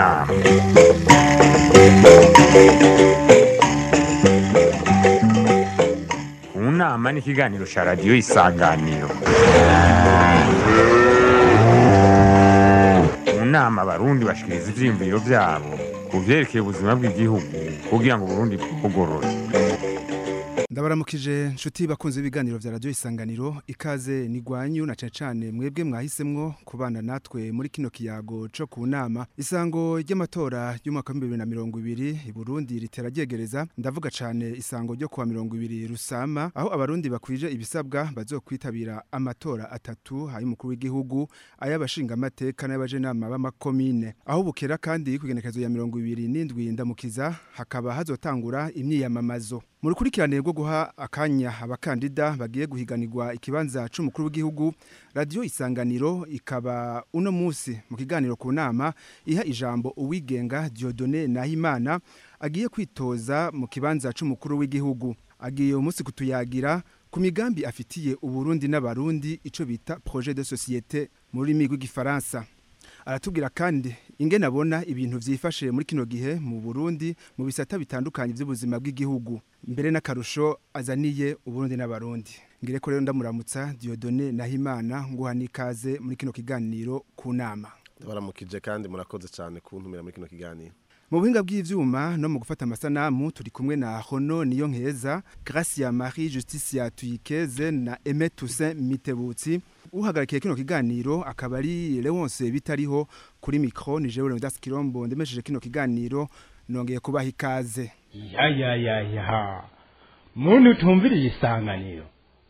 nama mu nama ni ikiganiro cya radiyo isanganiro mu nama abarundi bashikiriza ivyiyumviro vyabo ku vyerekeye ubuzima bw'igihugu kugira ngo uburundi bwugorore ndabaramukije nshuti bakunze ibiganiro vya radio isanganiro ikaze ni gwanyu na cane cane mwebwe mwahisemwo kubana natwe muri kino kiyago co ku nama isango ry'amatora y'umwaka wa 2020 i Burundi ritera ryegereza ndavuga cane isango ryo kuwa 20 rusama aho abarundi bakwije ibisabwa bazokwitabira amatora atatu ay'umukuru w'igihugu ay'abashinga amateka n'abajenama b'amakomine aho bukera kandi kugenekezo ya 27 ndamukiza hakaba hazotangura imyiyamamazo mu rukurikirane rwo guha akanya abakandida bagiye guhiganirwa ikibanza c'umukuru w'igihugu radio isanganiro ikaba uno musi mu kiganiro ku nama iha ijambo uwigenga Dieudonné Nahimana agiye kwitoza mu kibanza c'umukuru w'igihugu agiye umunsi kutuyagira ku migambi afitiye uburundi n'abarundi ico bita projet de société mu rurimi rw'igifaransa aratubwira kandi ingene abona ibintu vyifashe muri kino gihe mu Burundi mu bisata bitandukanye by'ubuzima bw'igihugu mbere n'akarusho azaniye uburundi n'abarundi ngire ko rero ndamuramutsa Dieudonné Nahimana nguha nikaze muri kino kiganiro ku nama baramukije kandi murakoze cyane kuntumira muri kino kiganiro mu buhinga bw'ivyuma no mu gufata amasanamu turi kumwe na Hono niyo nkeza Gracia Marie Justicia Tuyikeze na Aimé Toussaint Mitebutsi uhagarikiye kino kiganiro akaba ari Leonce bitariho kuri micro ni jewe Leonidas Kirombo ndemesheje kino kiganiro nongeye kubaha ikaze ya ya ya ya muntu utumviriye isanganiro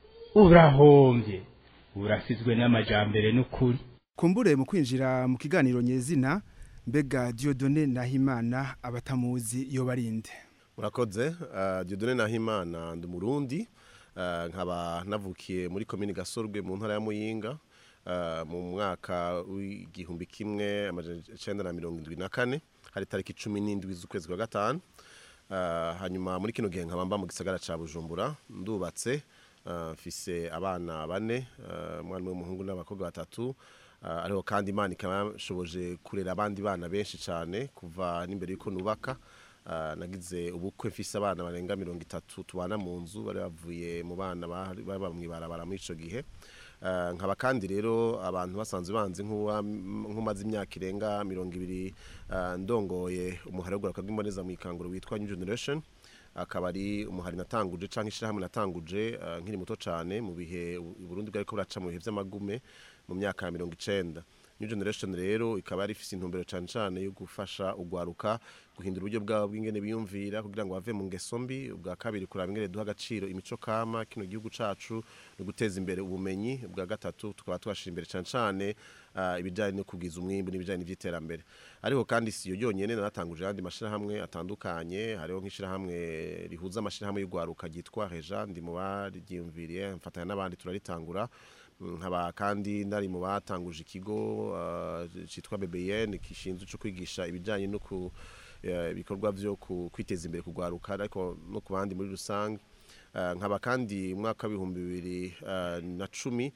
urahombye urasizwe n'amajambere n'ukuri kumbure mu kwinjira mu kiganiro nyezina mbega Dieudonné Nahimana abatamuzi yo barinde murakoze uh, Dieudonné Nahimana ndi umurundi uh, nkaba navukiye muri komini Gasorwe mu ntara ya Muyinga uh, mu mwaka w'igihumbi kimwe amajana icenda na mirongo indwi na kane hari tariki cumi n'indwi z'ukwezi kwa gatanu uh, hanyuma muri kino gihe nkaba mba mu gisagara ca Bujumbura ndubatse uh, mfise abana bane uh, umwana w'umuhungu n'abakobwa batatu Uh, ariho kandi imana ikaba yashoboje kurera abandi bana benshi cyane kuva n'imbere y'uko nubaka uh, nagize ubukwe mfise abana barenga mirongo itatu tubana mu nzu bari bavuye mu bana baba mw'ibarabara muri ico gihe uh, nkaba kandi rero abantu basanzwe banzi nk'umaze imyaka irenga mirongo ibiri ndongoye umuhari w'uguraruka rw'imboneza mu ikanguro witwa new generation akaba ari umuhari natanguje canke ishirahamwe natanguje uh, nkiri muto cane mu bihe Burundi bwariko buraca mu bihe vy'amagume mu myaka ya mirongo icenda new generation rero ikaba yari ifise intumbero cane cane yo gufasha ugwaruka guhindura uburyo bwabo bw'ingene biyumvira kugira ngo bave mu ngeso mbi ubwa kabiri kuraba ingene duha agaciro imico kama kino gihugu cacu no guteza imbere ubumenyi ubwa gatatu tukaba twashira imbere cane cane uh, ibijanye no kugiza umwimbu n'ibijanye n'ivyiterambere ariko kandi si yo yonyene naratanguje abandi mashirahamwe atandukanye hariho nk'ishirahamwe rihuza amashirahamwe y'ugwaruka ryitwa Reja ndi mu baryiyumviriye mfatanya n'abandi turaritangura nkaba kandi nari mu batanguje ikigo uh, citwa BBN kishinzwe cyo kwigisha ibijanye no ku ibikorwa byo kwiteza imbere kugwaruka ariko no ku bandi muri rusange nkaba kandi umwaka w'ibihumbi bibiri na cumi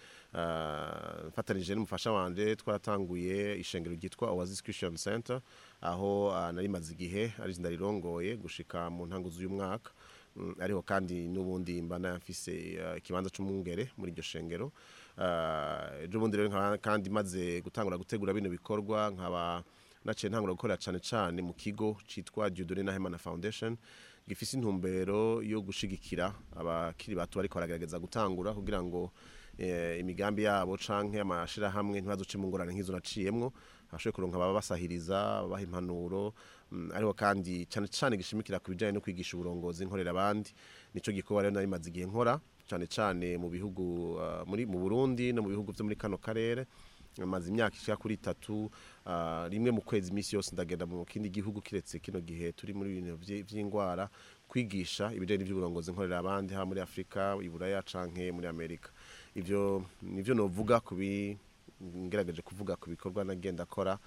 mfatanije n'umufasha wanje twaratanguye ishengero ryitwa Oasis Christian Center aho nari maze igihe ari ndarirongoye gushika mu ntango z'uyu mwaka ariho kandi n'ubundi mba nafise ikibanza c'umwungere muri iryo shengero ejo bundi rero nkaba kandi maze gutangura gutegura bino bikorwa nkaba naciye ntangura gukorera cane cane mu kigo citwa Dieudonné Nahimana Foundation gifise intumbero yo gushigikira abakiri bato bariko baragerageza gutangura kugira ngo e, imigambi yabo canke amashirahamwe ntibazoce mu ngorane nk'izo naciyemwo hashoboye kuronka baba basahiriza baha impanuro mm, ariko kandi cane cane gishimikira ku bijanye no kwigisha uburongozi nkorera abandi nico gikorwa rero nari maze igihe nkora cane cane mu bihugu uh, muri mu Burundi no mu bihugu vyo muri kano karere maze imyaka ishika kuri itatu uh, rimwe mu kwezi imisi yose ndagenda mu kindi gihugu kiretse kino gihe turi muri ibintu vy'ingwara kwigisha ibijanye n'ivy'uburongozi nkorera abandi ha muri Afrika iburaya canke muri Amerika ivyo nivyo novuga kubi ngerageje kuvuga ku bikorwa nagenda akora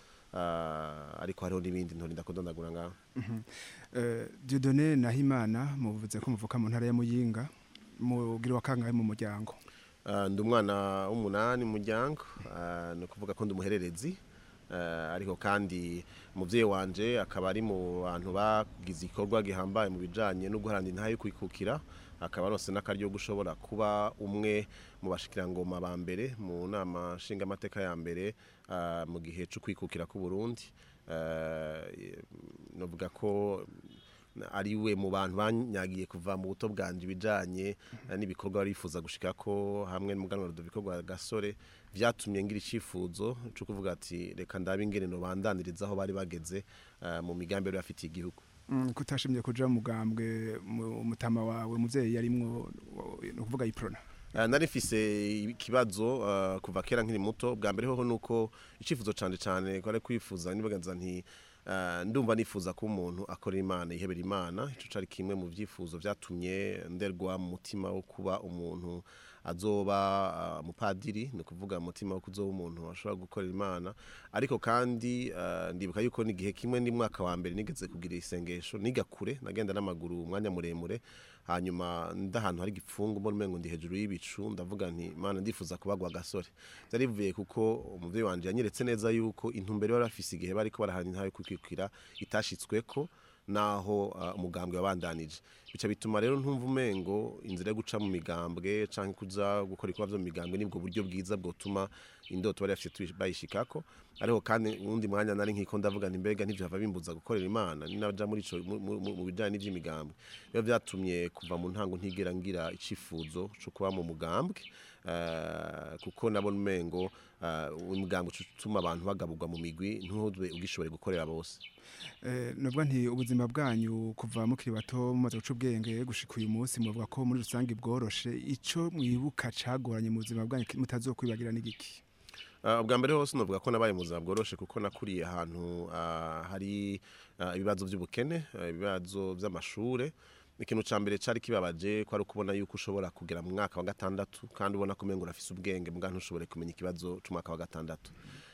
uh, ariko hariho n'ibindi ntori ndakondondagura ngaho mm -hmm. uh, Dieudonné Nahimana muvuze ko muvuka mu ntara ya Muyinga mugira wa kangahe mu muryango ndi umwana w'umunani mu muryango ni ukuvuga ko ndi umuhererezi Eh, ariko kandi umuvyeyi wanje akaba ari mu bantu bagize igikorwa gihambaye mu bijanye no guharanira intahe yo kwikukira akaba aronse n'akaryo gushobora kuba umwe mu bashikirangoma ba mbere mu nama nshingamateka ya mbere ah, mu gihe cyo kwikukira ku Burundi Eh, novuga ko ari we mu bantu banyagiye kuva mu buto bwanje ibijanye eh, n'ibikorwa barifuza gushika ko hamwe n'umuganwa Rudoviko rwa Gasore vyatumye ngira icifuzo cyo kuvuga ati reka ndabe ingene no bandaniriza aho bari bageze eh, mu migambi yari bafitiye igihugu Mm, kutashimye kuja mu mugambwe mu mutama wawe muvyeyi yarimwo no kuvuga iprona Uh, nari mfise ikibazo uh, kuva kera nkiri muto bwa mbere hoho nuko icifuzo cane cane kwari kwifuza nibaganza nti uh, ndumva nifuza ko umuntu akora imana yihebera imana ico cari kimwe mu vyifuzo vyatumye nderwa mu mutima wo kuba umuntu azoba uh, mupadiri ni kuvuga mutima wo kuzoba umuntu ashobora gukorera imana ariko kandi uh, ndibuka yuko n'igihe kimwe ni mwaka wa mbere nigeze kugira isengesho niga kure nagenda n'amaguru umwanya muremure hanyuma ndahantu hari igipfungu mbona umengo ndi hejuru y'ibicu ndavuga nti mana ndifuza kubagwa gasore byari bivuye kuko umuvyeyi wanje yanyeretse neza yuko intumbero bari bafise igihe bariko barahana intayo kwikukira itashitsweko naho uh, umugambwe wabandanije bica bituma rero ntumva umengo inzira yo guca mu migambwe canke kuza gukora ibikorwa vyo mu migambwe nibwo buryo bwiza bwotuma indoto bari bafise tuyi- bayishikako ariko kandi uwundi mwanya nari nkiko ndavuga nti mbega ntivyo hava bimbuza gukorera imana ninaja muri ico mu- mu mu- mu bijanye n'ivy'imigambwe biba vyatumye kuva mu ntango ntigera ngira icifuzo co kuba mu mugambwe eh, kuko nabona umengo eh, umugambwe utuma abantu bagaburwa mu migwi ntube ugishobore gukorera bose Eh, nubwo nti ubuzima bwanyu kuva mukiri bato mumaze guca ubwenge gushika uyu munsi muvuga ko muri rusange bworoshe ico mwibuka cagoranye mu buzima bwanyu mutazokwibagira n'igiki Uh, ubwa mbere hose novuga ko nabaye mu buzima bworoshe kuko nakuriye ahantu uh, hari uh, ibibazo by'ubukene uh, ibibazo by'amashure ikintu ca mbere cari kibabaje ko ari ukubona yuko ushobora kugera mu mwaka wa gatandatu kandi ubona ko umengo urafise ubwenge mbwa ntushobore kumenya ikibazo c'umwaka wa gatandatu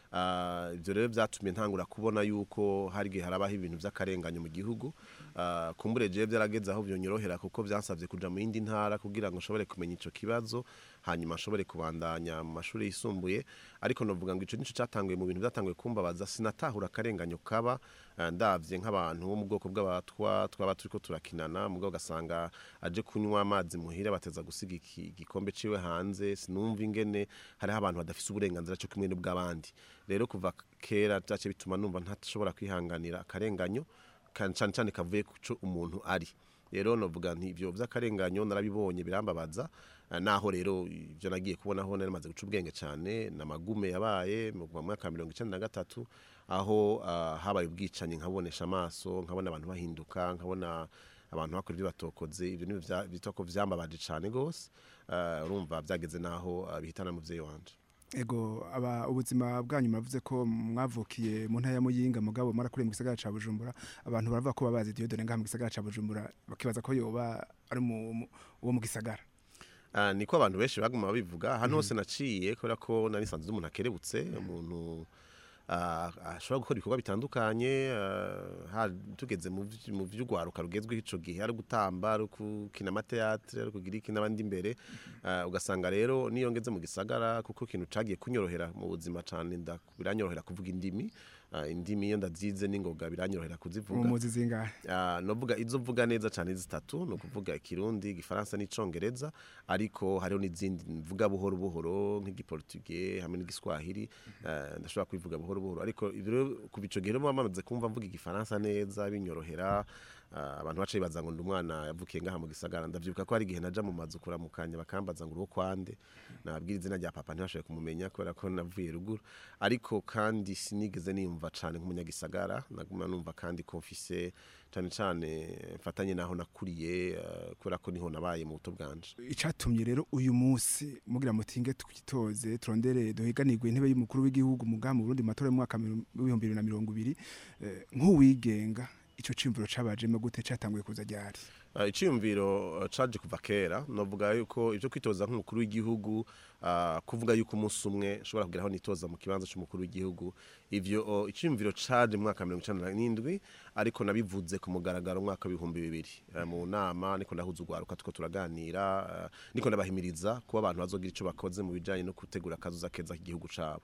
Ah, ivyo rero vyatumye ntangura kubona yuko hari igihe harabaho ibintu vy'akarenganyo mu gihugu Ah, kumbure jewe vyarageze aho vyonyorohera kuko vyansavye kuja mu yindi ntara kugira ngo nshobore kumenya ico kibazo hanyuma nshobore kubandanya mu mashuri yisumbuye ariko novuga ngo ico nico catanguye mu bintu vyatanguye kumbabaza sinatahura akarenganyo kaba ah, ndavye nk'abantu bo mu bwoko bw'abatwa twaba turiko turakinana mugabo ugasanga aje kunywa amazi muhira bateza gusiga iki- igikombe ciwe hanze sinumva ingene hariho abantu badafise uburenganzira cyo kimwe n'ubw'abandi rero kuva kera vyace bituma numva ntashobora kwihanganira akarenganyo kan- cane cane kavuye kuco umuntu ari rero novuga nti ivyo vy'akarenganyo narabibonye birambabaza eh, naho rero ivyo nagiye kubonaho nari maze guca ubwenge cane namagume yabaye mu kuva mu mwaka wa mirongo icenda na gatatu aho ah, habaye ubwicanyi nkabonesha amaso nkabona abantu bahinduka nkabona abantu bakora ibyo batokoze ibyo ni bita ko vyambabaje cane gose Eh, urumva vyageze naho ah, bihitana muvyeyi wanje ego aba ubuzima bwanyu muravuze ko mwavukiye mu ntara ya Muyinga mugabo marakuriye mu gisagara ca Bujumbura abantu baravuga ko babazi Dieudonne ngaha mu gisagara ca Bujumbura bakibaza ko yoba ari mu mu- uwo mu gisagara Ah, niko abantu benshi baguma babivuga hano hose naciye kubera ko nari nsanzwe umuntu akerebutse umuntu ah, ashobora gukora ibikorwa bitandukanye ah, ha- tugeze mu vy- mu vy'urwaruka rugezweho ico gihe ari gutamba ari gukina amateatre ari kugira iki n'abandi imbere Ah, ugasanga rero niyo ngeze mu gisagara kuko ikintu cagiye kunyorohera mu buzima cane nda- biranyorohera kuvuga indimi Ah, indimi iyo ndazize n'ingoga biranyorohera kuzivuga umuzi zingahe Ah, novuga izo mvuga neza cyane zitatu no kuvuga ikirundi igifaransa n'icongereza ariko hariho n'izindi mvuga buhoro buhoro nk'igiportugais hamwe n'igiswahili eh, ndashobora kubivuga buhoro buhoro ariko ivyo rero kuva ico gihe rero muba bamaze kumva mvuga igifaransa neza binyorohera ah, abantu baca bibaza ngo ndi umwana yavukiye ngaha mu gisagara ndavyibuka ko hari igihe naja mu mazu kuramukanya bakambaza ngo uruwo kwande nababwira izina rya papa ntibashoboye kumumenya kubera ko navuye ruguru ariko kandi sinigeze niyumva cane nk'umunyagisagara naguma numva kandi ko mfise cane cane mfatanye naho nakuriye eh, kubera ko niho nabaye mu buto bwanje icatumye rero uyu munsi mugira mutinge twitoze turondere duhiganirwe intebe y'umukuru w'igihugu mugaha mu Burundi mu matora y'umwaka w'ibihumbi bibiri na mirongo ibiri eh, nk'uwigenga ico ciyumviro cabajemo gute catanguye kuza ryari Uh, iciyumviro uh, caje kuva kera novuga yuko ivyo kwitoza nk'umukuru w'igihugu uh, kuvuga yuko umunsi umwe nshobora kugeraho nitoza mu kibanza c'umukuru w'igihugu ivyo uh, iciyumviro caje mu mwaka wa mirongo icenda n'indwi ariko nabivuze ku mugaragaro mu mwaka w'ibihumbi bibiri uh, mu nama niko ndahuza urwaruka tuko turaganira uh, niko ndabahimiriza kuba abantu bazogira ico bakoze mu bijanye no gutegura akazuza keza k'igihugu cabo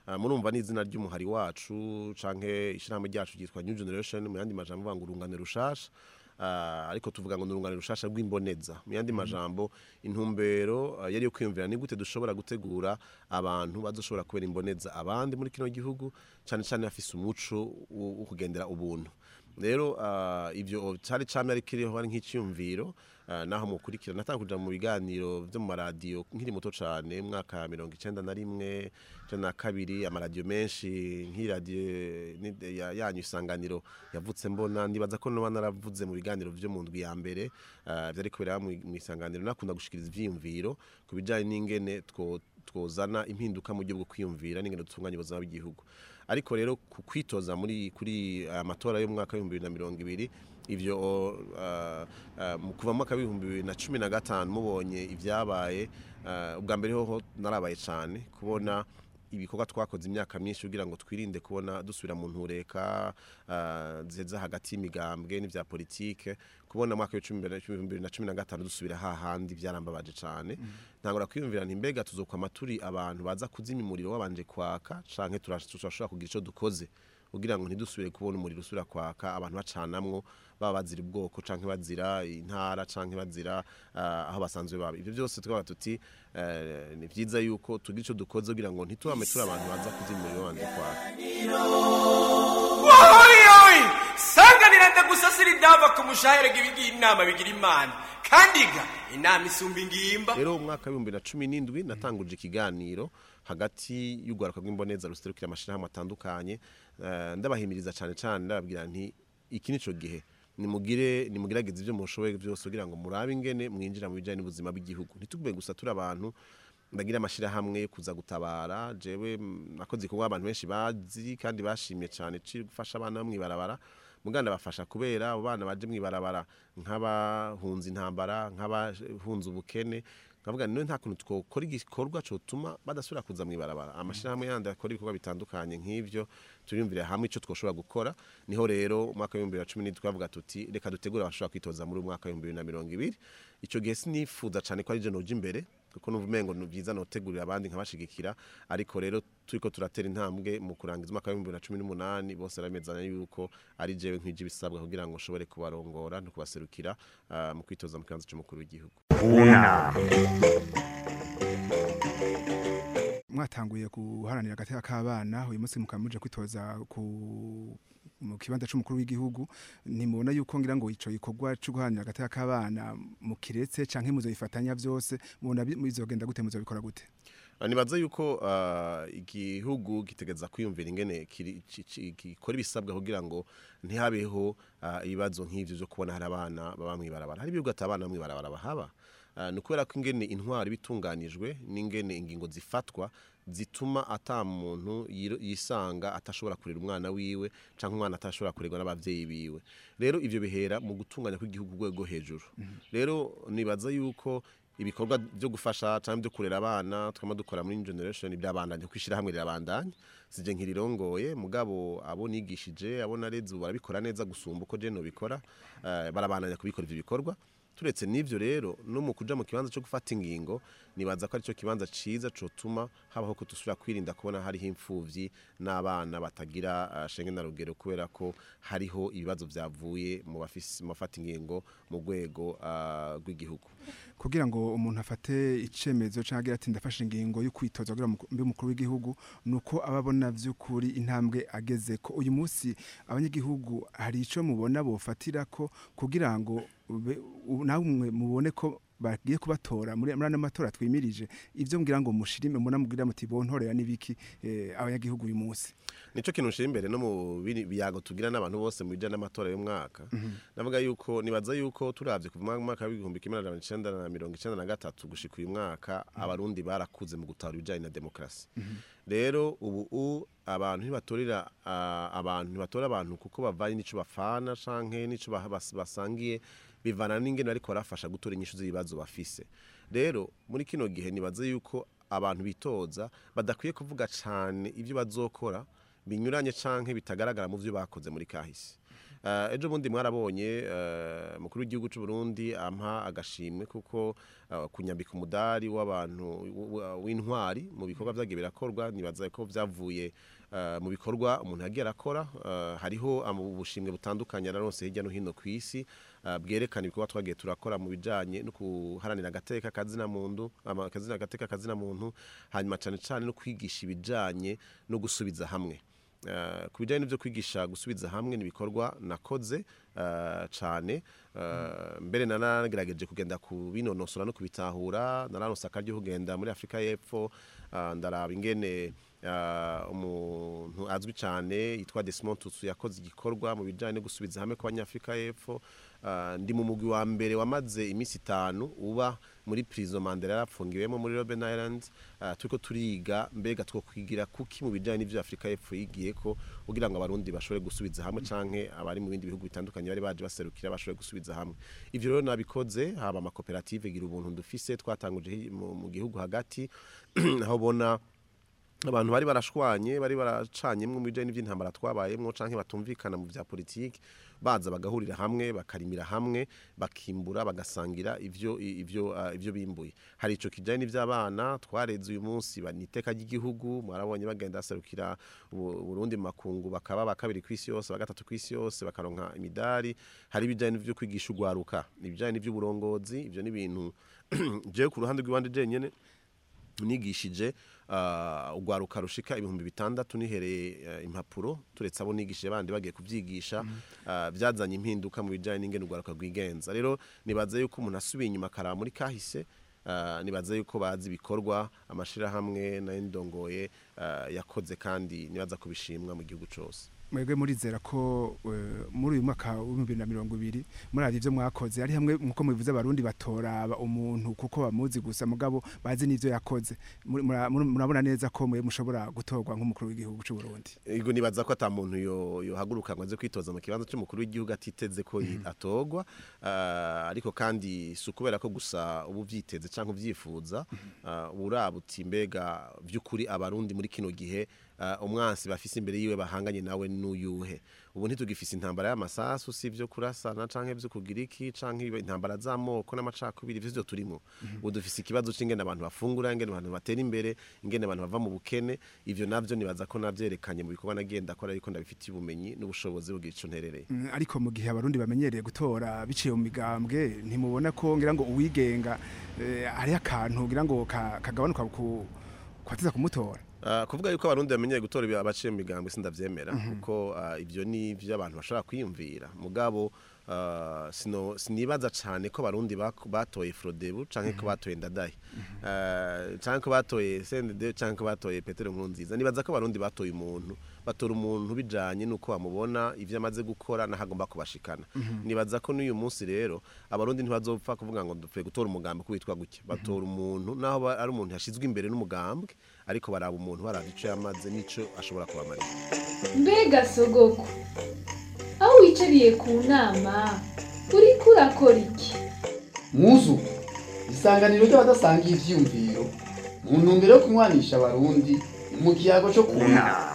Ah, murumva n'izina ry'umuhari wacu canke ishirahamwe ryacu ryitwa New Generation mu yandi majambo bavuga ngo urungane rushasha Ah, ariko tuvuga ngo nurungane rushasha rw'imboneza mu yandi majambo intumbero ah, yari yo kwiyumvira ni gute dushobora gutegura abantu bazoshobora kubera imboneza abandi muri kino gihugu cyane cyane bafise umuco wo wo kugendera ubuntu rero ah, ivyo cari camye ari kiriho ari nk'iciyumviro ah, naho mukurikira natanga kuja mu biganiro vyo mu maradiyo nkiri muto cane mwaka mirongo icenda na rimwe icenda na kabiri amaradiyo menshi nk'iradiyo ni- ya- yanyu isanganiro yavutse mbona ndibaza ko noba naravuze mu biganiro vyo mu ndwi ya mbere ah, vyari kubera mu mu isanganiro nakunda gushikiriza ivyiyumviro ku bijanye n'ingene two twozana impinduka mu buryo bwo kwiyumvira n'ingene dutunganya ubuzima bw'igihugu ariko rero ku kwitoza muri kuri aya matora y'umwaka w'ibihumbi bibiri na mirongo ibiri ivyo uh, uh, mu kuva mu mwaka w'ibihumbi bibiri na cumi na gatanu mubonye ivyabaye uh, ubwa mbere hoho narabaye cane kubona ibikorwa twakoze imyaka myinshi kugira ngo twirinde kubona dusubira mu ntureka uh, ziheza hagati y'imigambwe n'ivya politike kubona mu mwaka w'ibihumbi bibiri na cumi na gatanu dusubira hahandi vyarambabaje cane ntangora kwiyumvira nti mbega tuzokwama turi abantu baza kuzimya umuriro wabanje kwaka canke turash- turashobora kugira ico dukoze kugira ngo ntidusubire kubona umuriro usubira kwaka abantu bacanamwo baba bazira ubwoko canke bazira intara canke bazira uh, aho basanzwe baba ivyo byose twaba tuti uh, ni vyiza yuko tugira ico dukoze kugira ngo ntitubame turi abantu baza kuzimya umuriro wabanje kwaka wohoyoyi sanganira ndagusasira idava ku mushahere gibigira inama bigira imana kandi ga inama isumba ingimba rero mu mwaka w'ibihumbi na cumi n'indwi natanguje ikiganiro hagati y'urwaruka rw'imboneza ruserukira amashirahamwe atandukanye eh, ndabahimiriza cane cane ndababwira nti iki nico gihe nimugire nimugerageze ivyo mushoboye byose kugira ngo murabe ingene mwinjira mu bijanye n'ubuzima bw'igihugu ntitugube gusa turi abantu bagira amashirahamwe yo kuza gutabara jewe mm, nakoze ikorwa abantu benshi bazi kandi bashimye cane ci gufasha abana bo mw'ibarabara muganda bafasha kubera abo bana baje mw'ibarabara nk'abahunze intambara nk'abahunze ubukene nkavuga none nta kuntu twokora igikorwa cotuma badasubira kuza mw'ibarabara amashirahamwe yandi akora ibikorwa bitandukanye nk'ivyo turiyumvira hamwe ico twoshobora gukora niho rero umwaka w'ibihumbi bibiri na cumi n'indwi twavuga tuti reka dutegure abashobora kwitoza muri uyu mwaka w'ibihumbi bibiri na mirongo ibiri ico gihe sinifuza cane ko ari je noja imbere kuko numva umengo ni vyiza notegurira abandi nkabashigikira ariko rero turiko turatera intambwe mu kurangiza umwaka w'ibihumbi bibiri na cumi n'umunani bose baramezanya yuko ari jewe nkwije ibisabwa kugira ngo nshobore kubarongora no kubaserukira ah, mu kwitoza mu kibanza c'umukuru w'igihugu unama mwatanguye guharanira agateka k'abana uyu munsi mukaba muje kwitoza ku mu kibanza c'umukuru w'igihugu ntimubona yuko ngira ngo ico gikorwa co guharanira agateka k'abana mukiretse canke muzobifatanya vyose mubona bi- bizogenda gute muzobikora gute Ah, nibaza yuko ah, igihugu gitegeza kwiyumvira ingene kiri- ci- ci- gikora ibisabwa kugira ngo ntihabeho ah, ibibazo nk'ivyo vyo kubona hari abana baba mw'ibarabara hari ibihugu ati abana mw'ibarabara bahaba Ah, ni ukubera ko ingene intwari bitunganijwe n'ingene ingingo zifatwa zituma ata muntu yiro- yisanga atashobora kurera umwana wiwe canke umwana atashobora kurerwa n'abavyeyi biwe rero ivyo bihera mu gutunganya kw'igihugu ku rwego hejuru rero nibaza yuko ibikorwa byo gufasha cyangwa byo kurera abana twama dukora muri New generation byabandanye kwishira hamwe rirabandanye sije nkirirongoye mugabo abo nigishije abo nareze ubu barabikora neza gusumba uko je no bikora eh, barabandanya kubikora ivyo bikorwa turetse n'ivyo rero no mu kuja mu kibanza cyo gufata ingingo nibaza ko ari cyo kibanza ciza cotuma habaho ko dusubira kwirinda kubona hariho imfuvyi n'abana batagira uh, shenge na rugero kubera ko hariho ibibazo vyavuye mu bafisi mu bafata ingingo mu rwego uh, rw'igihugu kugira ngo umuntu afate icemezo canke agira ati ndafashe ingingo yo kwitoza kugira ngo mbe umukuru w'igihugu nuko ababona vy'ukuri intambwe ageze ko uyu munsi abanyagihugu hari ico mubona bofatira ko kugira ngo ube- u- namwe mubone ko bagiye kubatora muri muri ano matora twimirije ivyo mbwira ngo mushirime muna mubwira muti bontorera n'ibiki eh, abanyagihugu uyu munsi nico kintu nshira imbere no mu biri- biyago tugira n'abantu bose mu bijanye n'amatora y'umwaka navuga yuko nibaza yuko turavye kuva mu mwaka w'igihumbi kimwe n'amajana icenda na mirongo icenda na gatatu gushika uyu mwaka abarundi barakuze mu gutahura ibijanye na demokarasi rero ubu u abantu ntibatorera ah, abantu ntibatora abantu kuko bavanye n'ico bafana canke n'ico bah- bas- basangiye bivana n'ingene bariko barafasha gutora inyishu z'ibibazo bafise rero muri kino gihe nibaza yuko abantu bitoza badakwiye kuvuga cane ivyo bazokora binyuranye canke bitagaragara mu vyo bakoze muri kahise Eh, ejo bundi mwarabonye eh, mukuru w'igihugu cy'u Burundi ampa agashimwe kuko eh, kunyambika umudari w'abantu w- w- w'intwari mu bikorwa byagiye birakorwa nibaza ko byavuye eh, mu bikorwa umuntu yagiye arakora eh, hariho amu- ubushimwe butandukanye araronse hirya no hino ku isi eh, bwerekana ibikorwa twagiye turakora mu bijanye no kuharanira agateka kazina muntu ama- akazina agateka kazina muntu hanyuma cyane cyane no kwigisha ibijanye no gusubiza hamwe Eh, ku bijyanye n'ibyo kwigisha gusubiza hamwe n'ibikorwa nakoze eh, cyane eh, mbere nanagerageje kugenda kubinonosora no kubitahura nararonse akaryo kugenda muri afurika y'epfo eh, ndaraba ingene eh, umuntu azwi cyane yitwa Desmond Tutu yakoze igikorwa mu bijyanye no gusubiza hamwe kw'abanyafurika y'epfo Eh, ndi mu mugwi wa mbere wamaze iminsi itanu uba muri prison Mandela yarapfungiwemo muri Robben Island uh, turiko turiga mbega two kwigira kuki mu bijanye n'ivyo Afrika y'Epfo yigiye ko kugira ngo abarundi bashobore gusubiza hamwe canke abari mu bindi bihugu bitandukanye bari baje baserukira bashobore gusubiza hamwe ivyo rero nabikoze haba amakoperative gira ubuntu dufise twatanguje hi- mu, mu gihugu hagati aho bona abantu bari barashwanye bari baracanyemwo mu bijanye n'ivy'intambara twabayemwo canke batumvikana mu vya politiki baza bagahurira hamwe bakarimira hamwe bakimbura bagasangira ivyo ivyo uh, ivyo bimbuye hari ico kijanye n'ivy'abana twareze uyu munsi baniteka ry'igihugu mwarabonye bagenda baserukira u- Burundi mu makungu bakaba bakabiri kw'isi yose bagatatu kw'isi yose bakaronka imidari hari ibijanye n'ivyo kwigisha ugwaruka ibijanye n'ivy'uburongozi ivyo ni ibintu jewe ku ruhande rw'iwanje jenyene nigishije uh, ugwaruka rushika ibihumbi bitandatu nihereye uh, impapuro turetse abo nigishije bandi bagiye kuvyigisha uh, byazanye impinduka mu bijanye n'ingene ugwaruka rwigenza rero nibaza yuko umuntu asubiye inyuma akaraba muri kahise uh, nibaza yuko bazi ibikorwa amashirahamwe nayo ndongoye uh, yakoze kandi nibaza kubishimwa mu gihugu cose mwebwe murizera ko eh, muri uyu mwaka w'ibihumbi bibiri na mirongo ibiri muri ivyo mwakoze ari hamwe nkuko mubivuze abarundi batoraba umuntu kuko bamuzi gusa mugabo bazi n'ivyo yakoze Muri- mura- mura- murabona neza ko mwe mushobora gutorwa nk'umukuru w'igihugu c'u Burundi Ego nibaza ko ata muntu yo yohaguruka ngo aze kwitoza mu kibanza cy'umukuru w'igihugu atiteze ko yi- atogwa Ah, ariko kandi si ukubera ko gusa ubu vyiteze canke uvyifuza Ah, uraba uti mbega vy'ukuri abarundi muri kino gihe ah, umwansi bafise imbere yiwe bahanganye nawe n'uyuhe ubu ntitugifise intambara y'amasasu si vyo kurasana canke vyo kugira iki canke ibe- intambara z'amoko n'amacakubiri ivyo vyo turimo ubu dufise ikibazo c'ingene abantu bafungura ingene abantu batera imbere ingene abantu bava mu bukene ivyo navyo nibaza ko navyerekanye mu bikorwa nagenda akora ariko ndabifitiye ubumenyi n'ubushobozi bugira ico nterereye Mm, ariko mu gihe abarundi bamenyereye gutora biciye mu migambwe ntimubona ko ngira ngo uwigenga eh, hari akantu ngira ngo ka- kagabanuka ku kwatiza kumutora Uh, kuvuga yuko abarundi bamenyeye gutora ibi- abaciye mu migambwe sindavyemera kuko uh, ivyo ni ivyo abantu bashobora kwiyumvira mugabo uh, sino sinibaza cane ko abarundi bak- batoye Frodebu canke ko batoye Ndadaye uh, canke ko batoye CNDD canke ko batoye Petero Nkurunziza nibaza ko abarundi batoye umuntu batora umuntu bijanye nuko bamubona ivyo amaze gukora nahagomba kubashikana nibaza ko n'uyu munsi rero abarundi ntibazopfa kuvuga ngo dupfuye gutora umugambi kubitwa gutya batora umuntu naho ba- ari umuntu yashizwe imbere n'umugambwe ariko baraba umuntu baraba ico yamaze n'ico ashobora kubamarira mbega sogoko aho wicariye ku nama uriko urakora iki muzu isanganiro ry'abadasangiye ivyiyumviro mu ntumbero yo kunywanisha abarundi mu kiyago co kunama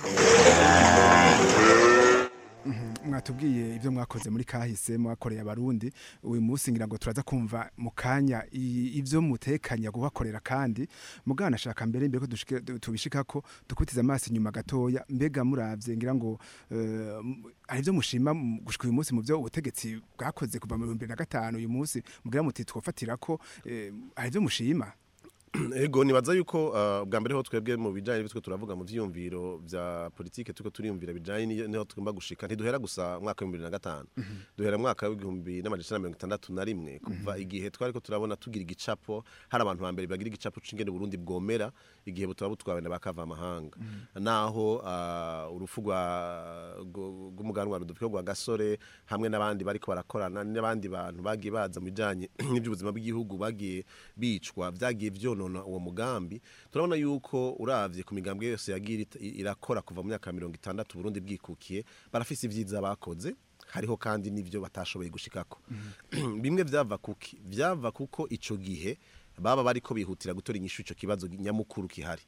mwatubwiye ivyo mwakoze muri kahise mwakoreye abarundi uyu munsi ngira ngo turaza kumva mu kanya i- ivyo mutekanya gubakorera kandi mugana shaka mbere mbere ko dushike du- tubishikako dukutiza amaso inyuma gatoya mbega muravye ngira ngo eh, m- hari ivyo mushima mu- gushika uyu munsi mu vyo ubutegetsi bwakoze kuva mu 2005 uyu munsi mugira muti twofatira ko eh, hari ivyo mushima ego nibaza yuko uh, bwa mbere ho twebwe mu bijanye n'ibyo turavuga mu vyiyumviro vya politike tuko turiyumvira bijanye ni- niho tugomba gushika ntiduhera gusa mu mwaka wa 2005 duhera mu mwaka w'igihumbi n'amajana mirongo itandatu na rimwe kuva igihe twariko turabona tugira igicapo hari abantu ba mbere bagira igicapo c'ingene Burundi bwomera igihe butaba butwawe na bakava amahanga naho uh, urufu rwa rwo- rw'umuganwa rudupfyo rwa gasore hamwe n'abandi bariko barakorana n'abandi bantu bagiye baza mu bijanye n'iby'ubuzima bw'igihugu bagiye bicwa vyagiye vyonona uwo mugambi turabona yuko uravye ku migambwe yose yagiye ita- irakora kuva mu myaka ya mirongo itandatu Burundi bwikukiye barafise ivyiza bakoze hariho kandi n'ivyo batashoboye gushikako bimwe vyava kuki vyava kuko ico gihe baba bariko bihutira gutora inyishu ico kibazo nyamukuru kihari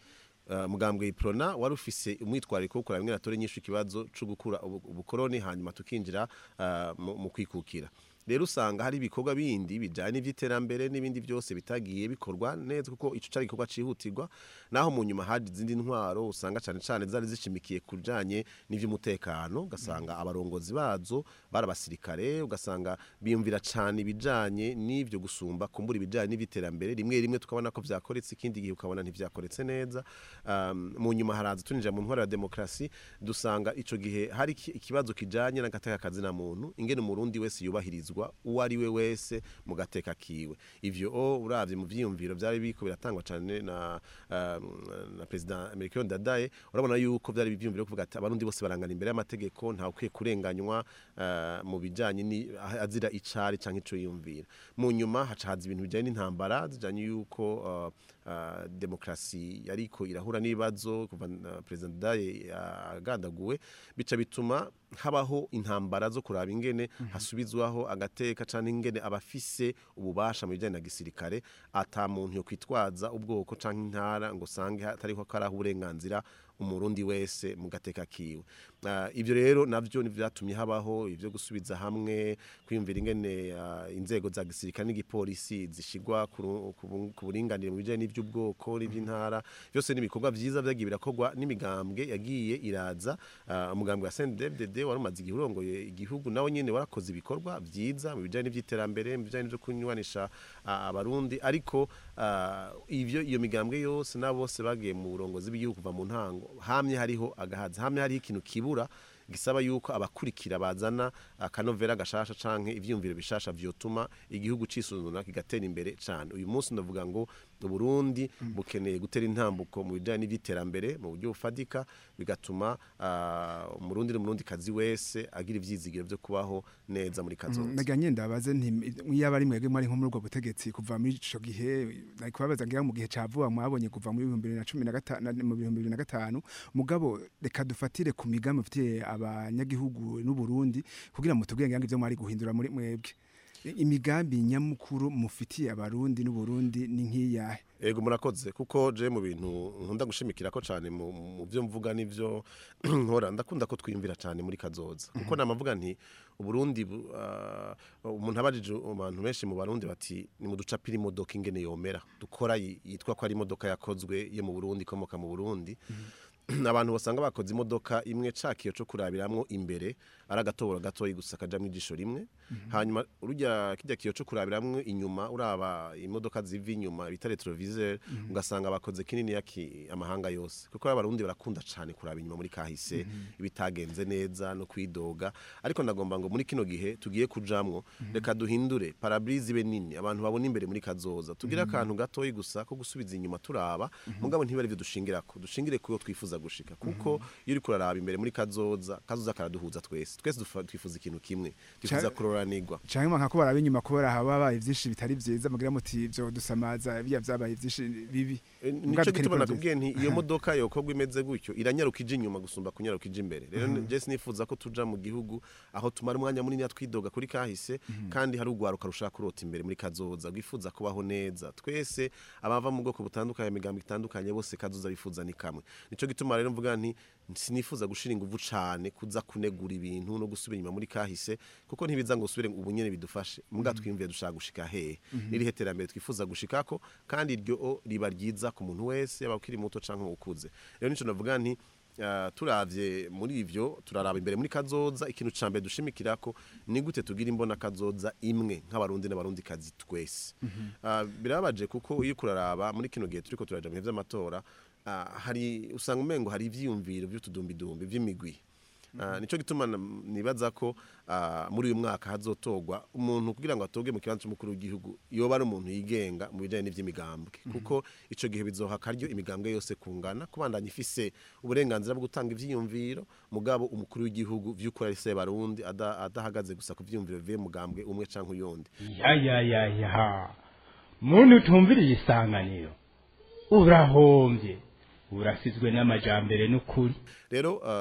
Uh, mugambwe iprona wari ufise umwitwariko wo kuraba ingene atore nyinshi ikibazo co gukura ubu- ubukoroni hanyuma tukinjira uh, mu mu kwikukira rero usanga hari ibikorwa bindi bijanye n'ivy'iterambere n'ibindi byose bitagiye bikorwa neza kuko ico cari igikorwa cihutirwa naho mu nyuma haje izindi ntwaro usanga cane cane zari zishimikiye kujanye n'ivy'umutekano ugasanga abarongozi bazo bari abasirikare ugasanga biyumvira cane ibijanye n'ivyo gusumba kumbura ibijanye n'ivy'iterambere rimwe rimwe tukabona ko vyakoretse ikindi gihe ukabona ntivyakoretse neza um, mu nyuma haraza tuninjira mu ntwaro ya demokrasi dusanga ico gihe hari iki- ikibazo kijanye n'agateka kazina muntu ingene umurundi wese yubahirizwa uwo ari we wese mu gateka kiwe ivyo o uravye mu vyiyumviro vyari biko biratangwa cane na um, na president Amerika Ndadaye urabona yuko vyari ivyiyumviro kuvuga ati abarundi bose barangana imbere y'amategeko nta ukwiye kurenganywa uh, mu bijanye ni azira icari canke ico yiyumvira mu nyuma haca haza ibintu bijanye n'intambara zijanye yuko uh, uh, demokrasi yariko irahura n'ibibazo kuva uh, president Ndadaye agandaguwe bica bituma habaho intambara zo kuraba ingene hasubizwaho agateka canke ingene abafise ububasha mu bijanye na gisirikare ata muntu yo kwitwaza ubwoko canke intara ngo sange hatariho karaha uburenganzira umurundi wese mu gateka kiwe uh, ivyo rero navyo nivyatumye habaho ivyo gusubiza hamwe kwiyumvira ingene uh, inzego za gisirikare n'igipolisi zishigwa ku ru- ku bu- ku buringanire mu bijanye n'ivy'ubwoko n'ivy'intara byose n'ibikorwa vyiza vyagiye birakorwa n'imigambwe yagiye iraza uh, umugambwe wa CNDD-FDD wari umaze igihe urongoye igihugu nawe nyene warakoze ibikorwa vyiza mu bijanye n'ivy'iterambere mu bijanye no kunywanisha uh, abarundi ariko uh, ivyo iyo migambwe yose nabo bose bagiye mu burongozi bw'igihugu kuva mu ntango hamye hariho agahaza hamye hariho ikintu kibura gisaba yuko abakurikira bazana akanovera gashasha canke ivyumviro bishasha vyotuma igihugu cisuzuna kigatera imbere cane uyu munsi ndavuga ngo Burundi bukeneye gutera intambuko mu bijanye n'ivyiterambere mu buryo bufadika bigatuma uh, umurundi n'umurundi kazi wese agira ivyizigiro vyo kubaho neza muri kazoza nagira nyenda ndabaze nti yaba ari mwebwe mwari nko muri ubwo butegetsi kuva muri ico gihe nari kubabaza ngira mu gihe ca vuba mwabonye kuva muri 2015 mu 2015 mugabo reka dufatire ku migambi mfitiye abanyagihugu n'u Burundi kugira mutubwire ngira ngo ivyo mwari guhindura muri mwebwe imigambi nyamukuru mufitiye abarundi n'u Burundi ni nk'iyahe Ego murakoze kuko je mu bintu nkunda gushimikira ko cyane mu mu byo mvuga nivyo nkora ndakunda ko twiyumvira cyane muri kazoza kuko namavuga nti uburundi bu- ah, umuntu abajije abantu benshi mu barundi bati ni mu ducapira imodoka ingene yomera dukora yi- yitwa ko ari imodoka yakozwe yo mu Burundi ikomoka mu Burundi abantu basanga bakoze imodoka imwe cakiyo cyo kurabiramwo imbere ari agatoboro gatoyi gusa kajamwo ijisho rimwe hanyuma urujya kijya kiyo cyo kurabiramwo inyuma uraba imodoka ziva inyuma bita retroviseur ugasanga bakoze kinini yaki amahanga yose kuko abarundi barakunda cyane kuraba inyuma muri kahise ibitagenze neza no kwidoga ariko ndagomba ngo muri kino gihe tugiye kujamwo reka duhindure parabrise ibe nini abantu babona imbere muri kazoza tugire akantu gatoyi gusa ko gusubiza inyuma turaba mugabo ntibari byo dushingirako dushingire kuyo twifuza gushika kuko iyo uri kuraraba imbere muri kazoza kazoza karaduhuza twese twese dufa- twifuza ikintu kimwe twifuza Ca- kuroranirwa canke mwanka ko baraba inyuma kubera hababaye vyinshi bitari vyiza mugira muti vyo dusamaza bya vyabaye vyinshi bibi E, Mugabe nico dukeneye gituma gukora nakubwiye nti iyo modoka yokorwa imeze gutyo iranyaruka ije inyuma gusumba kunyaruka ije imbere rero je sinifuza ko tuja mu gihugu aho tumara umwanya munini twidoga kuri kahise kandi hari ugwaruka rushaka kurota imbere muri kazoza rwifuza kubaho neza twese abava mu bwoko butandukanye imigambo itandukanye bose kazoza bifuza ni kamwe nico gituma rero mvuga nti sinifuza gushira inguvu cane kuza kunegura ibintu no gusubira inyuma muri kahise kuko ntibiza ngo usubire ubu nyene bidufashe muga twiyumviye dushaka gushika hehe iri heterambere twifuza gushikako kandi iryo riba ryiza ku muntu wese yaba ukiri muto canke ukuze rero nico navuga nti Uh, turavye muri ivyo turaraba imbere muri kazoza ikintu ca mbere dushimikirako ni gute tugira imbona kazoza imwe nk'abarundi n'abarundi kazi twese uh, birababaje kuko iyo kuraraba muri kino gihe turiko turaja mu bihe vy'amatora uh, hari usanga umengo hari ivyiyumviro vy'utudumbidumbi vy'imigwi Uh, nico gituma na- nibaza ko uh, muri uyu mwaka hazotogwa umuntu kugira ngo atoge mu kibanza cy'umukuru w'igihugu yoba ari umuntu yigenga mu bijanye n'ivy'imigambwe kuko ico gihe bizoha karyo imigambwe yose kungana kubandanya ifise uburenganzira bwo gutanga ivyiyumviro mugabo umukuru w'igihugu vy'ukuri ari se barundi ada- adahagaze gusa ku vyiyumviro bivuye mu mugambwe umwe canke uyundi ya ya ya ya muntu utumviriye isanganiro urahombye urasizwe n'amajambere n'ukuri rero uh,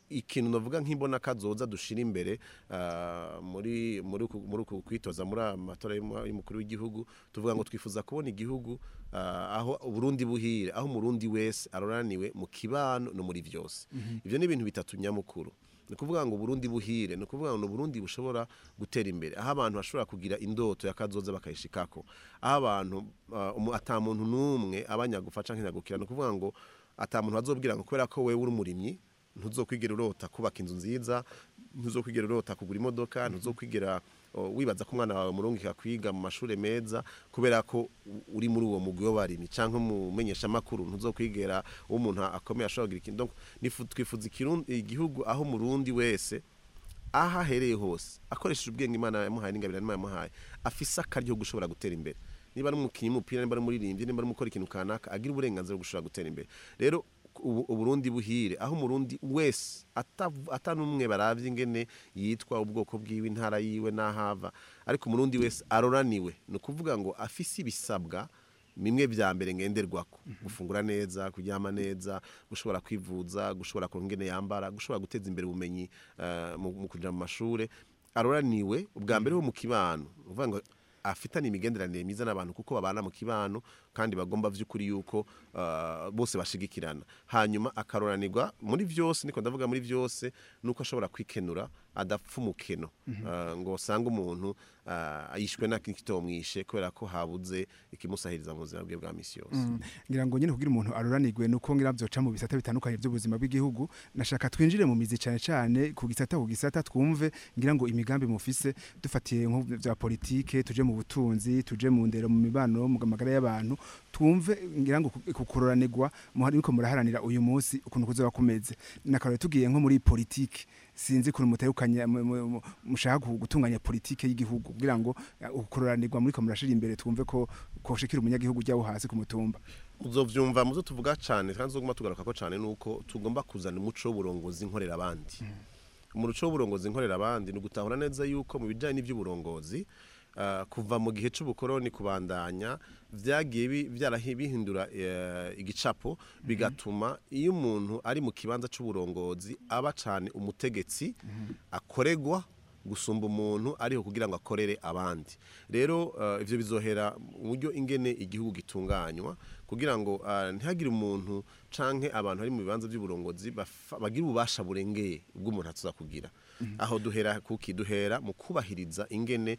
ikintu navuga nk'imbona kazoza dushira imbere ah, muri muri uku- muri uku kwitoza muri aya matora y'umu- y'umukuru w'igihugu tuvuga ngo twifuza kubona igihugu ah, aho Burundi buhire aho umurundi wese aroraniwe mu kibano no muri byose ivyo ni ibintu bitatu nyamukuru ni ukuvuga ngo Burundi buhire ni ukuvuga ngo Burundi bushobora gutera imbere aho abantu bashobora kugira indoto ya kazoza bakayishikako aho abantu ah, umu- ata muntu n'umwe abanyagufa canke nyagukira ni ukuvuga ngo ata muntu bazobwira ngo kubera ko wewe uri umurimyi ntuzokwigera urota kubaka inzu nziza ntuzokwigera urota kugura imodoka ntuzokwigera o, wibaza ko umwana wawe murungika kwiga mu mashuri meza kubera ko u- uri muri uwo mugwi w'abarimyi canke umumenyesha makuru ntuzokwigera uwo umuntu akomeye ashobora kugira ikintu Donc, nifu- twifuza ikirundi- igihugu aho umurundi wese aho ahereye hose akoresheje ubwenge imana yamuhaye n'ingabire imana yamuhaye afise akaryo ko gushobora gutera imbere niba ari umukinnyi w'umupira niba ari umuririmbyi niba ari umukora ikintu kanaka agira uburenganzira bwo gushobora gutera imbere rero ubu- uburundi buhire aho umurundi wese atav- ata n'umwe baravye ingene yitwa ubwoko bwiwe intara yiwe n'ahava ariko umurundi wese aroraniwe ni ukuvuga ngo afise ibisabwa bimwe vya mbere ngenderwako gufungura neza kuryama neza gushobora kwivuza gushobora kuronka ingene yambara gushobora guteza imbere ubumenyi eh, mu mu kuja mu mashure aroraniwe ubwa mbere ho mu kibano ni ukuvuga ngo afitanye imigenderanire myiza n'abantu kuko babana mu kibano kandi bagomba vy'ukuri yuko uh, bose bashigikirana hanyuma akaroranirwa muri vyose niko ndavuga muri vyose nuko ashobora kwikenura adapfa umukeno uh, ngo usanga umuntu uh, yishwe n'akitomwishe kubera ko habuze ikimusahiriza mu buzima bwe bwa misi yose ngira ngo nyine kugira umuntu aruranirwe nuko ngira byoca mu bisata bitandukanye by'ubuzima bw'igihugu nashaka twinjire mu mizi cyane cyane ku gisata ku gisata twumve ngira ngo imigambi mufise dufatiye nko bya politike tuje mu butunzi tuje mu ndero mu mibano mu magara y'abantu twumve ngira ngo ku- ku kuroranirwa muhari ko muraharanira uyu munsi ukuntu kuzoba kumeze nakarore tugiye nko muri politike sinzi kuntu muterukanya mu- mu- mu- mushaka gu- gutunganya politike y'igihugu kugira ngo eh, ukuroranirwa muri ko murashira imbere twumve ko koshikira umunyagihugu jyawo hasi ku mutumba uzovyumva muzo tuvuga cane kandi uzoguma tugaruka ko cane nuko tugomba kuzana umuco w'uburongozi nkorera abandi umuco w'uburongozi nkorera abandi ni ugutahura neza yuko mu bijanye n'ivy'uburongozi ah, kuva mu gihe c'ubukoroni kubandanya vyagiye bi- vyarahi- bihindura eh, igicapo bigatuma iyo umuntu ari mu kibanza c'uburongozi aba cane umutegetsi akoregwa gusumba umuntu ariho kugira ngo akorere abandi rero uh, ivyo bizohera mu buryo ingene igihugu gitunganywa kugira ngo uh, ntihagire umuntu canke abantu bari mu bibanza by'uburongozi bafa- bagira ububasha burengeye bw'umuntu atuza kugira aho duhera kuki duhera mu kubahiriza ingene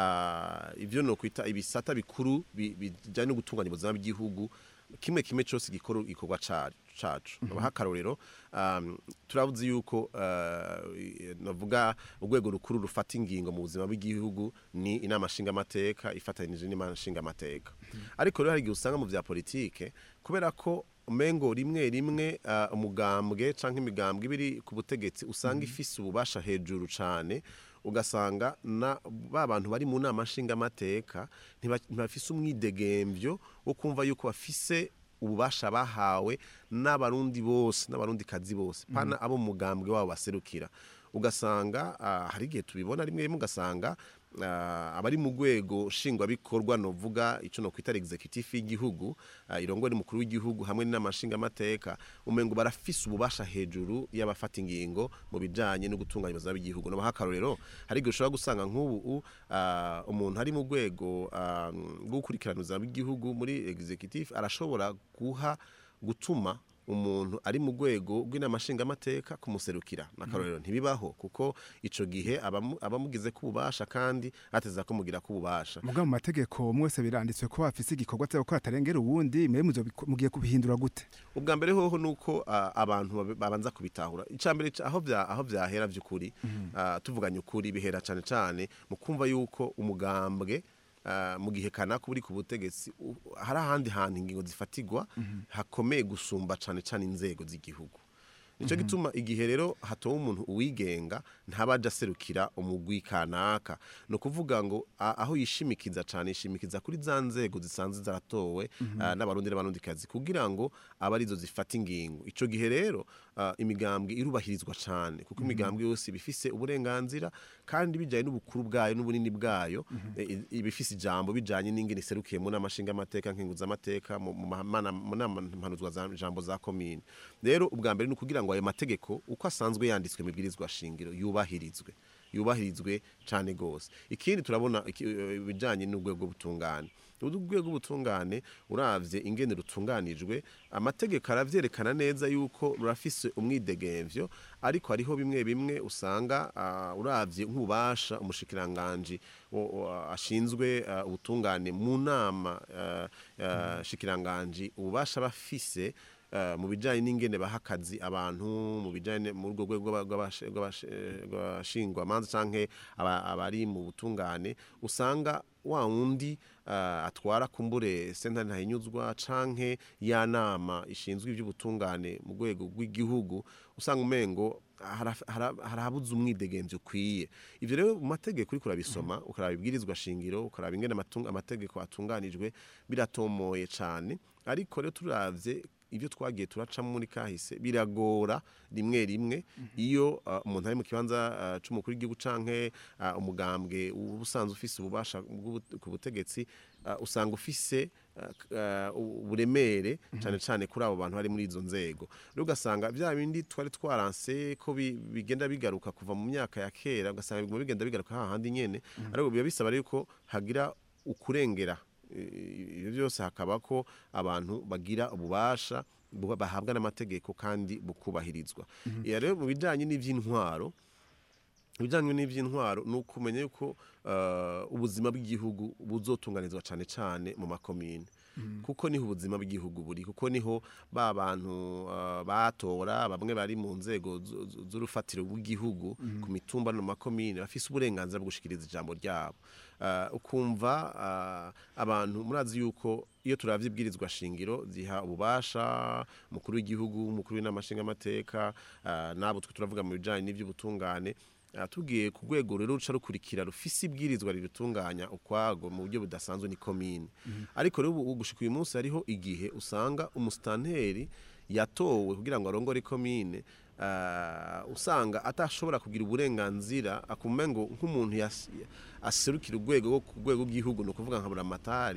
uh, ivyo no kwita ibisata bikuru bi- bijanye no gutunganya ubuzima bw'igihugu kimwe kimwe cyose gikora ikorwa ca- cacu nabaha akarorero um, turavuze yuko uh, i- navuga urwego rukuru rufata ingingo mu buzima bw'igihugu ni inama nshingamateka ifatanije n'inama nshingamateka ariko rero hari igihe usanga mu vya politike kubera ko umengo rimwe rimwe uh, umugambwe canke imigambwe ibiri ku butegetsi usanga ifise ububasha hejuru cane ugasanga na ba bantu bari mu nama nshingamateka ntiba- ntibafise umwidegemvyo wo kumva yuko bafise ububasha bahawe n'abarundi bose n'abarundi kazi bose pana abo mu mugambwe wabo baserukira ugasanga ah, hari igihe tubibona rimwe rimwe ugasanga ah, abari mu rwego nshingwabikorwa novuga ico no kwita executive y'igihugu ah, irongowe n'umukuru w'igihugu hamwe n'amashingamateka umengo barafise ububasha hejuru y'abafata ingingo mu bijanye no gutunganya ubuzima bw'igihugu no akarorero hari igihe ushobora gusanga nk'ubu ah, umuntu ari mu rwego ah, rwo gukurikirana ubuzima bw'igihugu muri executive arashobora guha gutuma umuntu ari mu rwego rw'inama nshingamateka kumuserukira n'akarorero ntibibaho kuko ico gihe abamu- abamugize ko ububasha kandi ateza ko mugira ko ububasha muga mu mategeko mwese biranditswe ko bafise igikorwa cyo gukora atarengera uwundi mwe muzo- mugiye kubihindura gute ubwa mbere hoho nuko ah, abantu babe- babanza kubitahura icambere ca- aho vya aho vyahera vy'ukuri ah, tuvuganye ukuri bihera cane cane mu kumva yuko umugambwe ah, mu gihe kanaka uri ku butegetsi u- hari ahandi hantu ingingo zifatigwa hakomeye gusumba cane cane inzego z'igihugu nico gituma igihe rero hatowe umuntu uwigenga ntabaja aserukira umugwi kanaka no kuvuga ngo a- aho yishimikiza cane yishimikiza kuri za nzego zisanzwe zaratowe ah, n'abarundi n'abarundikazi kugira ngo abe arizo zifata ingingo ico gihe rero ah, imigambwe irubahirizwa cane kuko imigambwe yose ibifise uburenganzira kandi bijanye n'ubukuru bwayo n'ubunini bwayo eh, i- ibifise ijambo bijanye n'ingene iserukiye mu nama nshingamateka nkenguzamateka mu mu mana- mu nama mpanuzwa za jambo za komine rero ubwa mbere ni ukugira ngo ngo ayo mategeko uko asanzwe yanditswe mu ibwirizwa shingiro yubahirizwe yubahirizwe cyane gose ikindi turabona iki- eh, ibijanye n'urwego butungane urwego butungane uravye ingene rutunganijwe amategeko aravyerekana neza yuko rurafise umwidegemvyo ariko hariho bimwe bimwe usanga ah, uravye nk'ububasha umushikiranganji wo- wo- ashinzwe ah, ubutungane mu nama ah, ah, shikiranganji ububasha bafise eh, mu bijanye n'ingene baha akazi abantu mu bijanye mu rwo rwego rw'aba- rw'abashe- rw'abashe- eh, rw'abashingwamanza canke aba- abari mu butungane usanga wa wundi eh, atwara kumbure sentare ntahinyuzwa canke ya nama ishinzwe ivy'ubutungane mu rwego rw'igihugu usanga umengo haraf- hara- harabuze umwidegemvyo ukwiye ivyo rero mu mategeko uriko urabisoma ukaraba ibwirizwa shingiro ukaraba ingene amatung- amategeko atunganijwe biratomoye cane ariko rero turavye ibyo twagiye turacamo muri kahise biragora rimwe rimwe iyo uh, umuntu ari mu kibanza uh, c'umukuru w'igihugu canke uh, umugambwe uba usanzwe ufise ububasha bw'ubu- ku butegetsi uh, usanga ufise uh, uh, uburemere cane cane kuri abo bantu bari muri izo nzego rero ugasanga vya bindi twari twaranse ko bi- bigenda bigaruka kuva mu myaka ya kera ugasanga biguma bigenda bigaruka hahandi nyene ariko biba bisaba rero ko hagira ukurengera ibyo byose hakaba ko abantu bagira ububasha buba- bahabwa n'amategeko kandi bukubahirizwa iya rero mu bijyanye n'iby'intwaro ibijyanye n'iby'intwaro ni ukumenya yuko eh, ubuzima bw'igihugu buzotunganizwa cyane cyane mu makomine kuko niho ubuzima bw'igihugu buri kuko niho ba bantu eh, batora bamwe bari mu nzego zu- zu- z'urufatiro rw'igihugu ku mitumba no mu makomine bafise uburenganzira bwo gushikiriza ijambo ryabo Eh, ukumva eh, abantu murazi yuko iyo turavye ibwirizwa shingiro ziha ububasha umukuru w'igihugu umukuru w'inamashingamateka uh, nabo twe turavuga mu bijanye n'ivy'ubutungane uh, tugiye ku rwego rero ruca rukurikira rufise ibwirizwa ribitunganya ukwago mu buryo budasanzwe ni komine ariko rero ubu gushika uyu munsi hariho igihe usanga umusitanteri yatowe kugira ngo arongore komine uh, usanga atashobora kugira uburenganzira akumenga ngo nk'umuntu yas- aserukira urwego rwo ku rwego rw'igihugu ni ukuvuga nka buramatari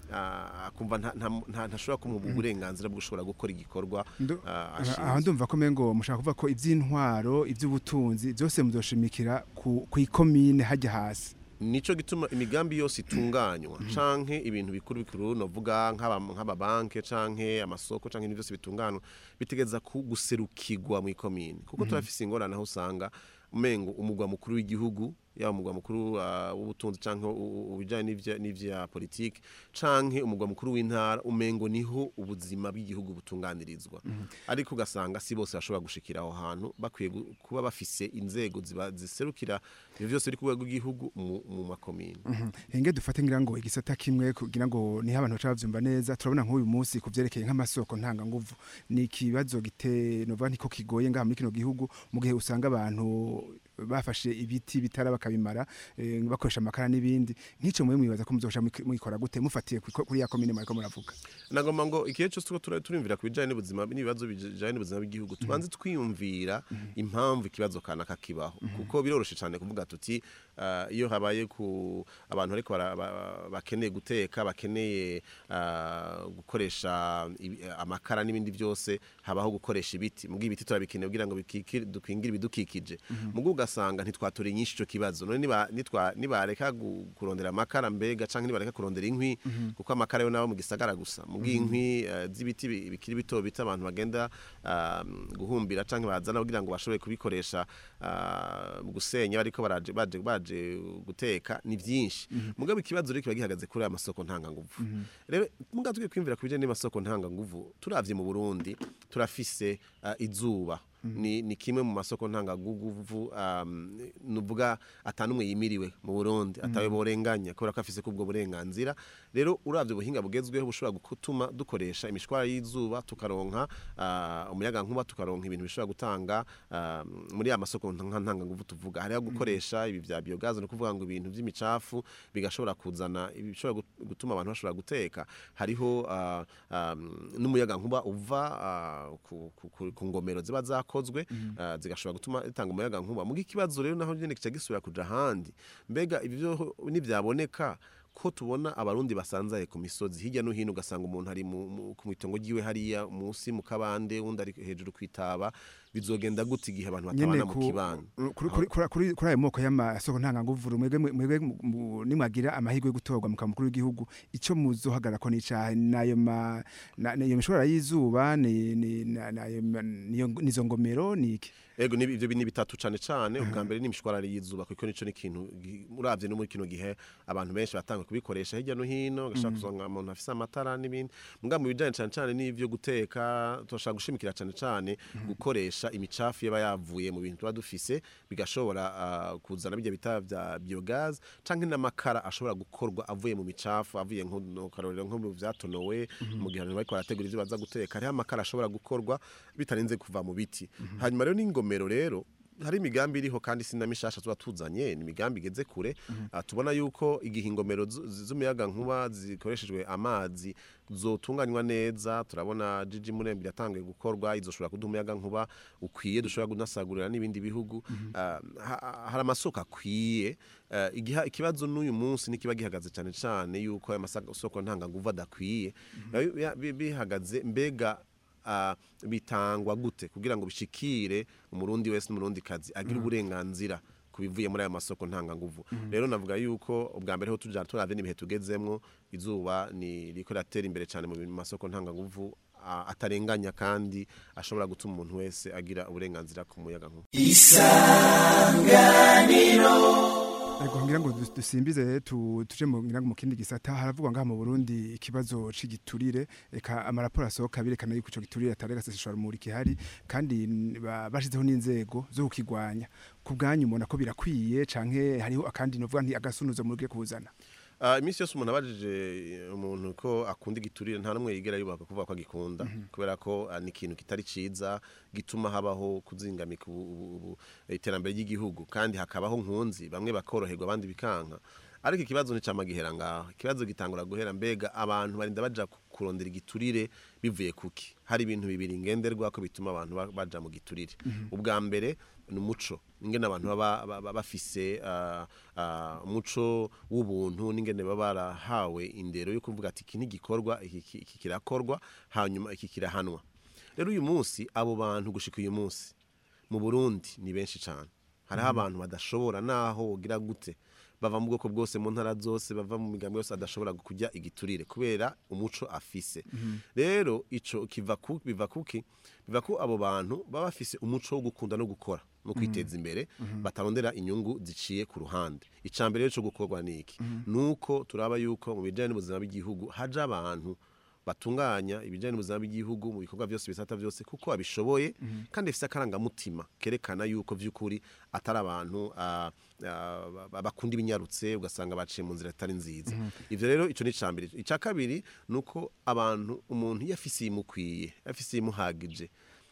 ah, akumva nta- nta- nta- ntashobora kumuha uburenganzira bwo gushobora gukora igikorwa Ndo- ah, aha ashinzwe. ndumva ko mengo mushaka kuvuga ko iby'intwaro iby'ubutunzi byose muzoshimikira ku ku ikomine hajya hasi nico gituma imigambi yose itunganywa canke ibintu bikuru bikuru novuga nk'aba- nk'amabanke canke amasoko canke ibintu byose bitunganywa bitegeza ku- guserukirwa mu ikomine kuko turafise ingorane aho usanga umengo umugwa mukuru w'igihugu yaba umugwa mukuru ah, w'ubutunzi canke u- u- ubijanye n'ivya- n'ivya politike canke umugwa mukuru w'intara umengo niho ubuzima bw'igihugu butunganirizwa ariko ugasanga si bose bashobora gushikira aho hantu bakwiye gu- kuba bafise inzego ziba- ziserukira ivyo byose biri ku rwego rw'igihugu mu mu makomine henge dufate ngira ngo igisata kimwe kugira ngo niho abantu baca bavyumva neza turabona nk'uyu munsi ku vyerekeye nk'amasoko ntanga nguvu ni ikibazo gite novuga niko kigoye ngaha muri kino gihugu mu gihe usanga abantu bafashe ibiti bitara bakabimara eh, bakoresha amakara n'ibindi nk'ico mwe mwibaza ko muzosha mwikora gute mufatiye kwiko- kuri ya komine mwariko muravuga nagomba ngo igihe cyose tuba tura- turimvira ku bijyanye n'ubuzima n'ibibazo bijyanye n'ubuzima bw'igihugu tubanze twiyumvira impamvu ikibazo kanaka kibaho kuko biroroshye cyane kuvuga tuti ah, iyo habaye ku abantu ariko bara- ba- bakeneye guteka bakeneye ah, gukoresha ibi- amakara n'ibindi byose habaho gukoresha ibiti mu ibiti turabikeneye kugira ngo bikiki- dukingire ibidukikije mu ugasanga ntitwatora inyinshi ico kibazo none niba nitwa nibareka gu- kurondera amakara mbega canke nibareka kurondera inkwi kuko amakara yo nabo mu gisagara gusa mu bw'inkwi eh, z'ibiti bi- bikiri bito bito abantu bagenda ah, guhumbira canke bazana kugira ngo bashobore kubikoresha ah, mu gusenya bariko baraje baje baje guteka ni vyinshi mugabo ikibazo rero kiba gihagaze kuri aya masoko ntanganguvu rero mugabo tugiye kwimvira ku bijanye n'amasoko ntanganguvu turavye mu Burundi turafise ah, izuba ni, ni kimwe mu masoko ntangaguvu um, nuvuga atanumwe yimiriwe mu Burundi atawe borenganya kubera ko afise kubwo burenganzira rero uravye ubuhinga bugezweho bushobora gutuma dukoresha imishwara y'izuba tukaronka uh, umuyaga nkuba tukaronka ibintu bishobora gutanga uh, muri ya masoko nta- ntangaguvu tuvuga hariho gukoresha ibi vya biogaze no kuvuga ngo ibintu vy'imicafu bigashobora kuzana ibishobora gut- gutuma abantu bashobora guteka hariho uh, um, n'umuyaga nkuba uva uh, ku, ku, ku, ku ngomero ziba zakozwe uh, zigashobora gutuma itanga umuyaga nkuba muga ikibazo rero naho nyene kica gisubira kuja ahandi mbega ibyo nivyaboneka ko tubona abarundi basanzaye ku misozi hirya no hino ugasanga umuntu ari mu- mu- ku mitongo ryiwe hariya munsi mu kabande undi ari hejuru kwitaba bizogenda gute igihe abantu nyene batabana mu ku- kibano kuri- kuri- kuri kuri- kuri ayo moko y'amasoko ntanganguvu mwebwe mwebwe mu- mu- nimwagira amahirwe yo gutorwa mu mukuru w'igihugu ico muzohagarara ko n'icahe nayo ma na- nayo mishorara y'izuba ni ni na- nayo ma- niyo nizo ngomero niki ego ni ibyo ni bitatu cane cane ubwa mbere ni imishwarara y'izuba kuko nico ni ikintu gi- uravye no muri kino gihe abantu benshi batanga kubikoresha hirya no hino gashaka kuzonga umuntu afise amatara n'ibindi muga mu bijanye cane cane n'ivyo guteka turashaka gushimikira cane cane gukoresha imicafu yaba yavuye mu bintu tuba dufise bigashobora ah, kuzana bijya bita vya biogaz canke n'amakara ashobora gukorwa avuye mu micafu avuye nko no karorero nko mu vyatonowe mu gihe abantu bariko barategura ivyo baza guteka hariho amakara ashobora gukorwa bitarenze kuva mu biti hanyuma rero n'ingomero rero hari imigambi iriho kandi sinamishasha tuba tuzanye ni imigambi igeze kure Ah, tubona yuko igihe ingomero zu- z- z'umuyaga nkuba zikoreshejwe amazi zotunganywa neza turabona Gigi Murembe yatangiye gukorwa izoshobora kuduha umuyaga nkuba ukwiye dushobora kunasagurira n'ibindi bihugu Ah, ha- hari amasoko akwiye Ah, igiha- ikibazo n'uyu munsi nikiba gihagaze cyane cyane yuko aya masoko ntanganguvu adakwiye Nayo ya- bi- bihagaze mbega ah, bitangwa gute kugira ngo bishikire umurundi wese n'umurundi kazi agire uburenganzira ku bivuye muri aya masoko ntanganguvu rero navuga yuko ubwa mbere ho tujana turavye n'ibihe tugezemwo izuba ni riko riratera imbere cyane mu masoko ntanganguvu ah, atarenganya kandi ashobora gutuma umuntu wese agira uburenganzira ku muyaga nkuba Ego ngira ngo dus- dusimbize tu- tuje mu ngira ngo mu kindi gisata haravugwa ngaha mu Burundi ikibazo c'igiturire eka amaraporo asohoka birekana yuko ico giturire atari gaseseshwa rumuri kihari kandi n- ba- bashizeho n'inzego zo kukigwanya ku bwanyu mubona ko birakwiye canke hariho akandi novuga nti agasunuzo murugiye kuzana Ah, iminsi yose umuntu abajije umuntu ko akunda igiturire nta n'umwe yigera yubaka kuvuga ko agikunda kubera ko ah, ni ikintu kitari ciza gituma habaho kuzingamika ubu- ubu- ubu- iterambere ry'igihugu kandi hakabaho nkunzi bamwe bakoroherwa abandi bikanka ariko ikibazo nticama gihera ngaho ikibazo gitangura guhera mbega abantu barinda baja ku- kurondera igiturire bivuye kuki hari ibintu bibiri ngenderwa ko bituma abantu ba- baja mu giturire ubwa mbere ni umuco ingene abantu baba baba bafise ah, ah, umuco w'ubuntu n'ingene baba barahawe indero yo kuvuga ati iki ntigikorwa iki iki- iki kirakorwa hanyuma iki kirahanwa rero uyu munsi abo bantu gushika uyu munsi mu Burundi ni benshi cyane hariho abantu badashobora naho wogira gute bava mu bwoko bwose mu ntara zose bava mu migambi yose adashobora kujya igiturire kubera umuco afise rero ico kiva ku biva kuki biva ko abo bantu baba bafise umuco wo gukunda no gukora no kwiteza imbere batarondera inyungu ziciye ku ruhande icambere rero cyo gukorwa niki nuko turaba yuko mu bijanye n'ubuzima bw'igihugu haje abantu batunganya ibijyanye n'ubuzima bw'igihugu mu bikorwa byose bisata byose kuko babishoboye kandi bifite akarangamutima kerekana yuko by'ukuri atari abantu ah, ah, ba- bakunda ibinyarutse ugasanga baciye mu nzira zitari nziza ivyo rero ico ni icambere icya kabiri ni uko abantu umuntu iyo afise imukwiye afise imuhagije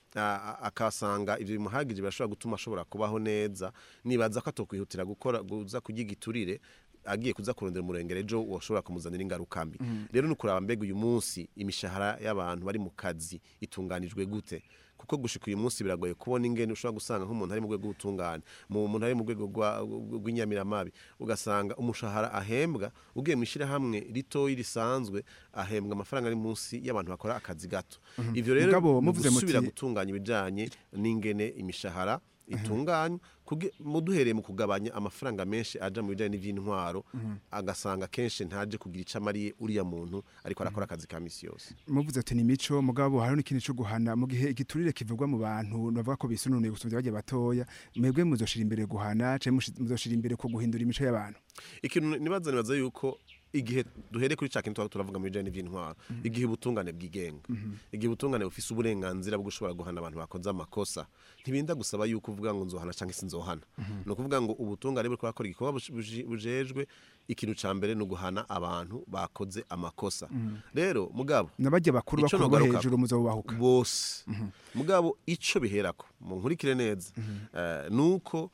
a- a- akasanga ivyo bimuhagije birashobora gutuma ashobora kubaho neza nibaza ko atokwihutira gukora guza kurya igiturire agiye kuza kurondera umurengere ejo washobora kumuzanira ingaruka mbi rero ni ukuraba mbega uyu munsi imishahara y'abantu bari mu kazi itunganijwe gute kuko gushika uyu munsi biragoye kubona ingene ushobora gusanga nk'umuntu ari mu rwego rw'ubutungane mu muntu ari mu rwego rwa- rw'inyamiramabi ugasanga umushahara ahembwa ugiye mu ishyirahamwe ritoyi risanzwe ahembwa amafaranga ari munsi y'abantu bakora akazi gato ivyo rero Mugabo, ni muvuze ugusubira muti- gutunganya ibijanye n'ingene imishahara itunganywa kuge- mu duhereye mu kugabanya amafaranga menshi aja mu bijanye n'ivy'intwaro agasanga kenshi ntaje kugira ico amariye uriya muntu ariko arakora akazi ka misi yose muvuze ati ni mico mugabo hariho n'ikindi cyo guhana mu gihe igiturire kivugwa mu bantu bavuga ko bisununuye gusumvya bagiye batoya mwebwe muzoshira imbere guhana canke mushi- muzoshira imbere ko guhindura imico y'abantu ikintu nibaza nibaza yuko igihe duhere kuri ca kintu twaba turavuga mu bijanye n'ivy'intwaro igihe ubutungane bwigenga igihe ubutungane bufise uburenganzira bwo gushobora guhana abantu bakoze amakosa ntibinda gusaba yuko uvuga ngo nzohana canke sinzohana ni ukuvuga ngo ubutungane buriko burakora igikorwa buj- buji- bujejwe ikintu ca mbere ni uguhana abantu bakoze amakosa rero mugabo nabajya bakuru Ico bakuru bo nogaruka- hejuru muzobahuka bose mugabo ico biherako mu nkurikire neza eh, nuko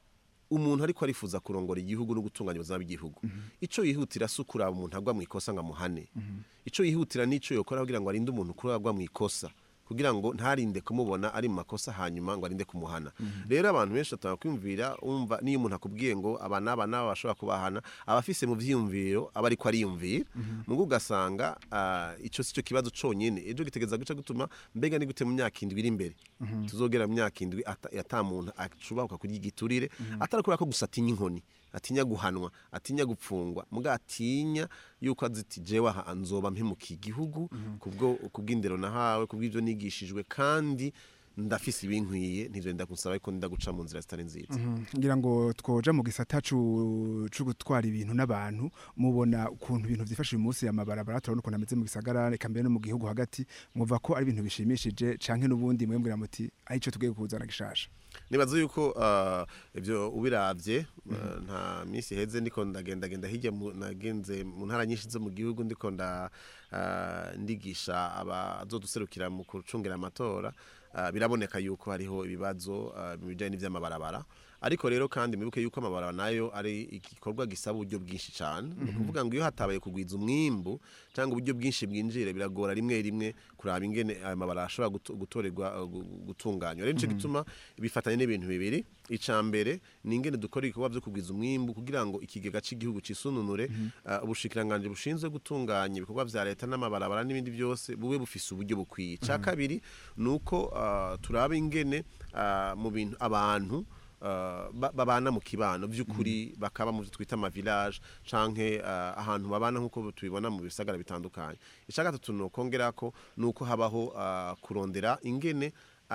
umuntu ariko arifuza kurongora igihugu no gutunganya ubuzima bw'igihugu ico yihutira si ukuraba umuntu agwa mu ikosa ngo amuhane ico yihutira n'ico yokora kugira ngo arinde umuntu kuragwa mu ikosa kugira ngo ntarinde kumubona ari mu makosa hanyuma ngo arinde kumuhana rero abantu benshi batanga kwiyumvira umva niyo umuntu akubwiye ngo aba n'aba n'aba bashobora kubahana aba afise mu vyiyumviro aba ariko ariyumvira mugo ugasanga ah, ico si cyo kibazo conyene ejo gitegeza guca gutuma mbega ni gute mu myaka indwi iri imbere tuzogera mu myaka indwi ata ata muntu acubahuka kurya igiturire atari kubera ko gusa atinya inkoni atinya guhanwa atinya gupfungwa muga atinya yuko aziti jewe aha nzoba mpemukiye igihugu kubwo kubw'indero nahawe kubw'ivyo nigishijwe kandi ndafise ibinkwiye ntivyo ndakusaba ariko ndaguca mu nzira zitari nziza ngira ngo twoja mu gisata cu cu gutwara ibintu n'abantu mubona ukuntu ibintu vyifashe uyu munsi amabarabara turabona ukuntu ameze mu gisagara eka mbere no mu gihugu hagati muva ko ari ibintu bishimishije canke n'ubundi mwembwira muti arico tugiye kuzana gishasha nibaza yuko ah, ivyo ubiravye ah, nta minsi heze ndiko ndagendagenda hirya mu- nagenze mu ntara nyinshi zo mu gihugu ndiko nda ah, ndigisha abazoduserukira mu kucungira amatora ah, biraboneka yuko hariho ibibazo ah, mu bijanye n'ivy'amabarabara ariko rero kandi mwibuke yuko amabarabara nayo ari igikorwa gisaba uburyo bwinshi cyane ni ukuvuga ngo iyo hatabaye kugwiza umwimbu cyangwa uburyo bwinshi bwinjire biragora rimwe rimwe kuraba ingene ayo mabarabara ashobora guto- gutorerwa uh, gu- gutunganywa rero nico gituma bifatanye n'ibintu bibiri ica mbere ni ingene dukora ibikorwa byo kugwiza umwimbu kugira ngo ikigega cy'igihugu cisununure uh, ubushikiranganje bushinzwe gutunganya ibikorwa vya leta n'amabarabara n'ibindi byose bube bufise uburyo bukwiye ca kabiri nuko uh, turaba ingene uh, mu bintu abantu uh, ba- babana mu kibano by'ukuri bakaba mu byo twita ama village canke uh, ahantu babana nkuko tubibona mu bisagara bitandukanye icya gatatu ni ukongera ko ni uko habaho uh, kurondera ingene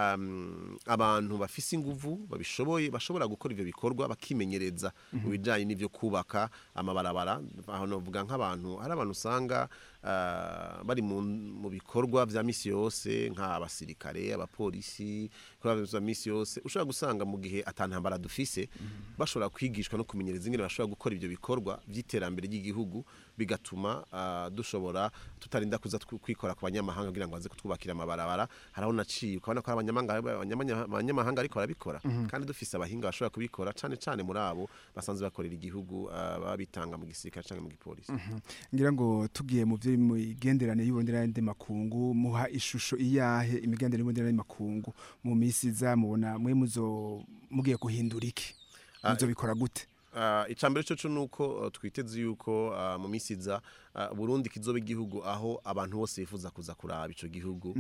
um, abantu bafise inguvu babishoboye bashobora gukora ivyo bikorwa bakimenyereza mu bijanye n'ivyo kubaka amabarabara aho novuga nk'abantu hari abantu usanga uh, bari mu, mu bikorwa vya misi yose nk'abasirikare abapolisi ibikorwa vya misi yose ushobora gusanga mu gihe atantambara dufise bashobora kwigishwa no kumenyereza ingene bashobora gukora ivyo bikorwa vy'iterambere ry'igihugu bigatuma uh, dushobora tutarinda kuza tw- kwikora ku banyamahanga kugira ngo baze kutwubakira amabarabara haraho naciye ukabona ko hari abanyamahanga abanyamanya- abanyamahanga ariko barabikora kandi dufise abahinga bashobora kubikora cane cane muri abo basanzwe bakorera igihugu uh, baba bitanga mu gisirikare canke mu gipolisi ngira ngo tugiye mu byo mu igenderanire y'ubundi n'andi makungu muha ishusho iyahe imigenderanire y'ubundi n'andi makungu mu misi iza mubona mwe muzo mugiye guhindura iki Ah, muzobikora gute Uh, icambere cyo cyo nuko uh, twiteze yuko uh, mu misi iza uh, Burundi kizoba igihugu aho abantu bose bifuza kuza kuraba ico gihugu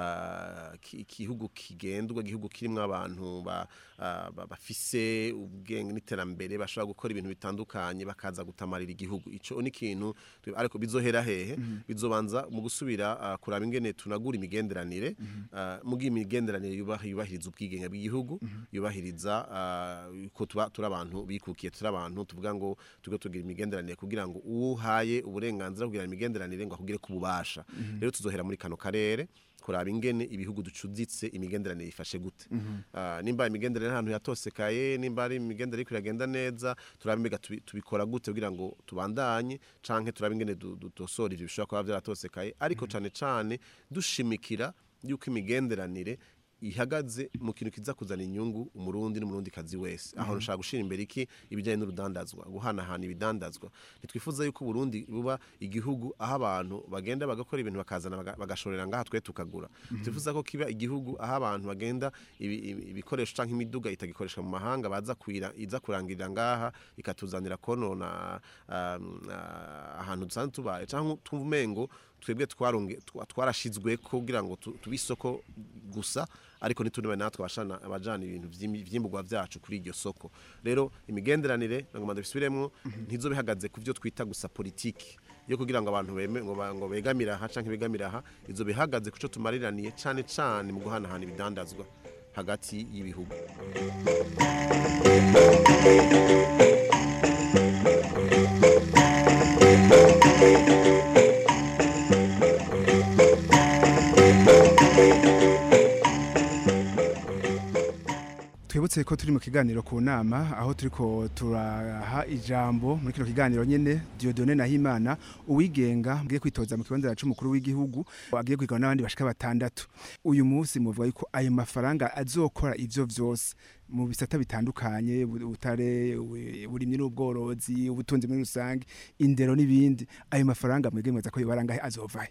uh, ki- igihugu kigendwa igihugu kirimwo abantu ba, uh, ba- bafise ubwenge n'iterambere bashobora gukora ibintu bitandukanye bakaza gutamarira igihugu ico ni ikintu twe- ariko bizohera hehe bizobanza mu gusubira uh, kuraba ingene tunagura imigenderanire uh, mu gihe imigenderanire yubaha yubahiriza ubwigenge bw'igihugu yubahiriza uh, ko tuba turi abantu bikukiye turi abantu tuvuga ngo tuge tugira imigenderanire kugira ngo uhaye uburenganzira kugira imigenderanire ngo akugire ku bubasha rero tuzohera muri kano karere kuraba ingene ibihugu ducuditse imigenderanire ifashe gute Ah, nimba imigenderanire ahantu yatosekaye nimba ari imigenderanire iriko iragenda neza turabe mbega tubi- tubikora gute kugira ngo tubandanye canke turabe ingene du- du- dusora ivyo bishobora kuba vyaratosekaye ariko cane cane dushimikira yuko imigenderanire ihagaze mu kintu kiza kuzana inyungu umurundi n'umurundi kazi wese aho nshaka gushira imbere iki ibijyanye n'urudandazwa guhanahana ibidandazwa ntitwifuza yuko Burundi buba igihugu aho abantu bagenda bagakora ibintu bakazana baga- bagashorera ngaha twe tukagura twifuza ko kiba igihugu aho abantu bagenda ibi- ibi- ibikoresho canke imiduga itagikoreshwa mu mahanga baza kuira iza kurangirira ngaha ikatuzanira konona um, ah, ahantu dusanzwe tubaye canke twumva umengo twebwe twaronge- twa- twarashizwe kugira ngo tu- tube isoko gusa ariko ntituniwe natwe abashana abajana ibintu vy'imi- vyimburwa vyacu kuri iryo soko rero imigenderanire nagomba ndabisubiremwo ntizo bihagaze ku vyo twita gusa politiki yo kugira ngo abantu beme ngo ba- ngo begamire aha canke begamire aha izo bihagaze kuco tumariraniye cane cane mu guhanahana ibidandazwa hagati y'ibihugu twibutse ko turi mu kiganiro ku nama aho turiko turaha ijambo muri kino kiganiro nyene Dieudonné Nahimana uwigenga agiye kwitoza mu kibanza c'umukuru w'igihugu agiye kwigana n'abandi bashika batandatu uyu munsi muvuga yuko ayo mafaranga azokora ivyo vyose mu bisata bitandukanye bu- ubutare ubu- uburimyi n'ubworozi ubutunzi muri rusange indero n'ibindi ayo mafaranga mwebwe mwaza ko yobarangahe azovahe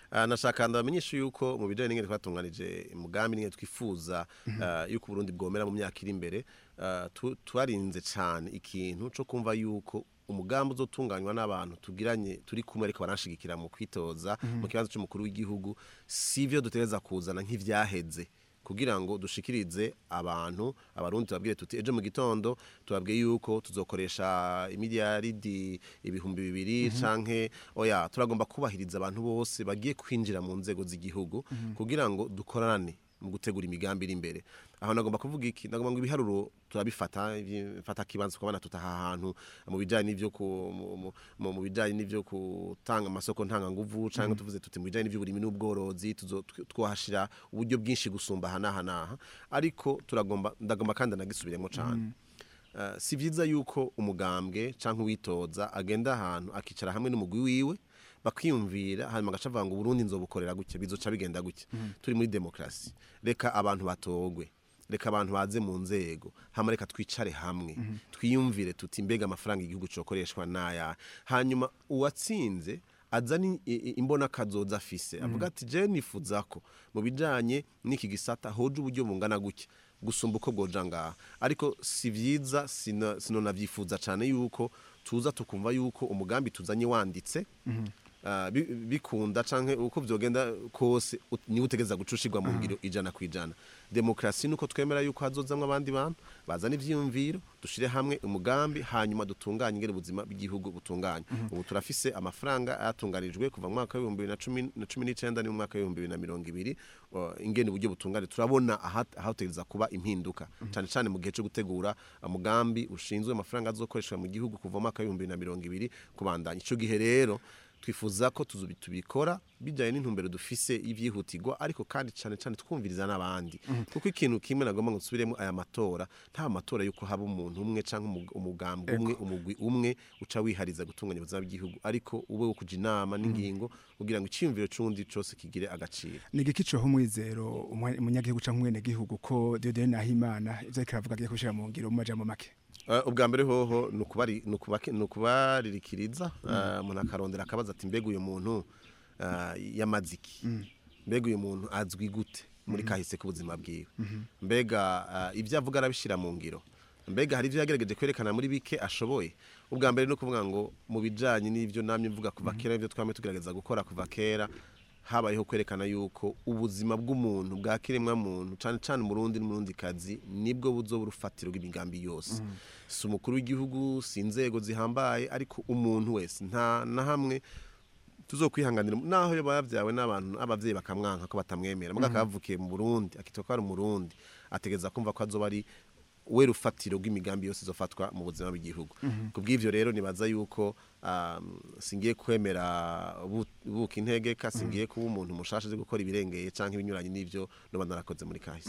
Ah, nashaka ndabamenyesha yuko mu bijanye n'ingene twatunganije umugambi n'ingene twifuza ah, yuko Burundi bwomera mu myaka iri imbere ah, tu- twarinze cane ikintu co kumva yuko umugambi uzotunganywa n'abantu tugiranye turi kumwe ariko baranshigikira mu kwitoza mu kibanza c'umukuru w'igihugu sivyo dutegereza kuzana nk'ivyaheze kugira ngo dushikirize abantu abarundi tubabwire tuti ejo mu gitondo tubabwiye yuko tuzokoresha imiliyaridi ibihumbi bibiri canke oya turagomba kubahiriza abantu bose bagiye kwinjira mu nzego z'igihugu kugira ngo dukorane mu gutegura imigambi iri imbere aho nagomba kuvuga iki nagomba ngo ibiharuro turabifata ibi- fata kibanza kubana tutaha ahantu mu bijanye n'ivyo ku mu- mu- mu mu bijanye n'ivyo gutanga amasoko ntanga nguvu canke tuvuze tuti mu bijanye n'ivy'uburimi n'ubworozi tuzo- tw- twohashira uburyo bwinshi gusumba hanaha naha ariko turagomba ndagomba kandi nagisubiremo cane Uh, si vyiza yuko umugambwe canke uwitoza agenda ahantu akicara hamwe n'umugwi wiwe bakiyumvira hanyuma agaca avuga ngo Burundi nzobukorera gutya bizoca bigenda gutya turi muri demokrasi reka abantu batogwe reka abantu baze mu nzego hama reka twicare hamwe twiyumvire tuti mbega amafaranga igihugu cokoreshwa naya hanyuma uwatsinze azani imbona kazoza afise avuga ati je nifuza ko mu bijanye n'iki gisata hoje uburyo bungana gutya gusumba uko bwoja ngaha ariko si vyiza sino sino navyifuza cane yuko tuza tukumva yuko umugambi tuzanye wanditse ah, bi- bikunda canke uko vyogenda kose ut- niwe utegeza gucushirwa mu ngiro ijana ku ijana demokrasi nuko twemera yuko hazozamwo abandi bantu bazana ivyiyumviro dushire hamwe umugambi hanyuma dutunganye ingene ubuzima bw'igihugu butunganye ubu turafise amafaranga yatunganijwe kuva mu mwaka w'ibihumbi bibiri na cumi na cumi n'icenda ni mu mwaka w'ibihumbi bibiri na mirongo ibiri uh, ingene uburyo butungane turabona aha- ahategereza kuba impinduka cane cane mu gihe co gutegura umugambi ushinzwe amafaranga azokoreshwa mu gihugu kuva mu mwaka w'ibihumbi bibiri na mirongo ibiri kubandanya ico gihe rero twifuza ko tuzu- tubikora bijyanye n'intumbero dufise y'ibyihutirwa ariko kandi cyane cyane twumviriza n'abandi kuko ikintu kimwe nagomba ngo nsubiremo aya matora nta matora yuko haba umuntu umwe cyangwa umu- umugambi umwe umugwi umwe uca wihariza gutunganya ubuzima bw'igihugu ariko ube wo kuja inama n'ingingo kugira ngo icyiyumviro c'undi cose kigire agaciro ni igiki coho umwizero umwe- umunyagihugu canke umwenegihugu ko Dieudonne Nahimana ivyo ariko aravuga agiye kubishira mu ngiro mu majambo make Uh, ubwa mbere hoho ni ukubari- ni ukubake- ni ukubaririkiriza uh, umuntu akarondera akabaza ati mbega uyu muntu uh, yamaziki mbega uyu muntu azwi gute muri kahise k'ubuzima bwiwe mbega uh, ibyo avuga arabishyira mu ngiro mbega hari ibyo yagerageje kwerekana muri bike ashoboye ubwa mbere ni ukuvuga ngo mu bijyanye n'ibyo namye mvuga kuva kera ibyo twame tugerageza gukora kuva kera habayeho kwerekana yuko ubuzima bw'umuntu bwa kiremwa muntu cyane cyane umurundi n'umurundikazi nibwo buzo urufatiro rw'imigambi yose si umukuru w'igihugu si inzego zihambaye ariko umuntu wese nta na hamwe tuzokwihanganira naho yoba yabyawe n'abantu abavyeyi bakamwanka ko batamwemera muga akavukiye mu Burundi akitwa ko ari umurundi ategeza kumva ko azoba ari we rufatiro rw'imigambi yose izofatwa mu buzima bw'igihugu kubw'ivyo rero nibaza yuko um, singiye kwemera bu- buka integeka singiye kuba umuntu mushasha azi gukora ibirengeye canke ibinyuranye n'ivyo noba narakoze muri kahise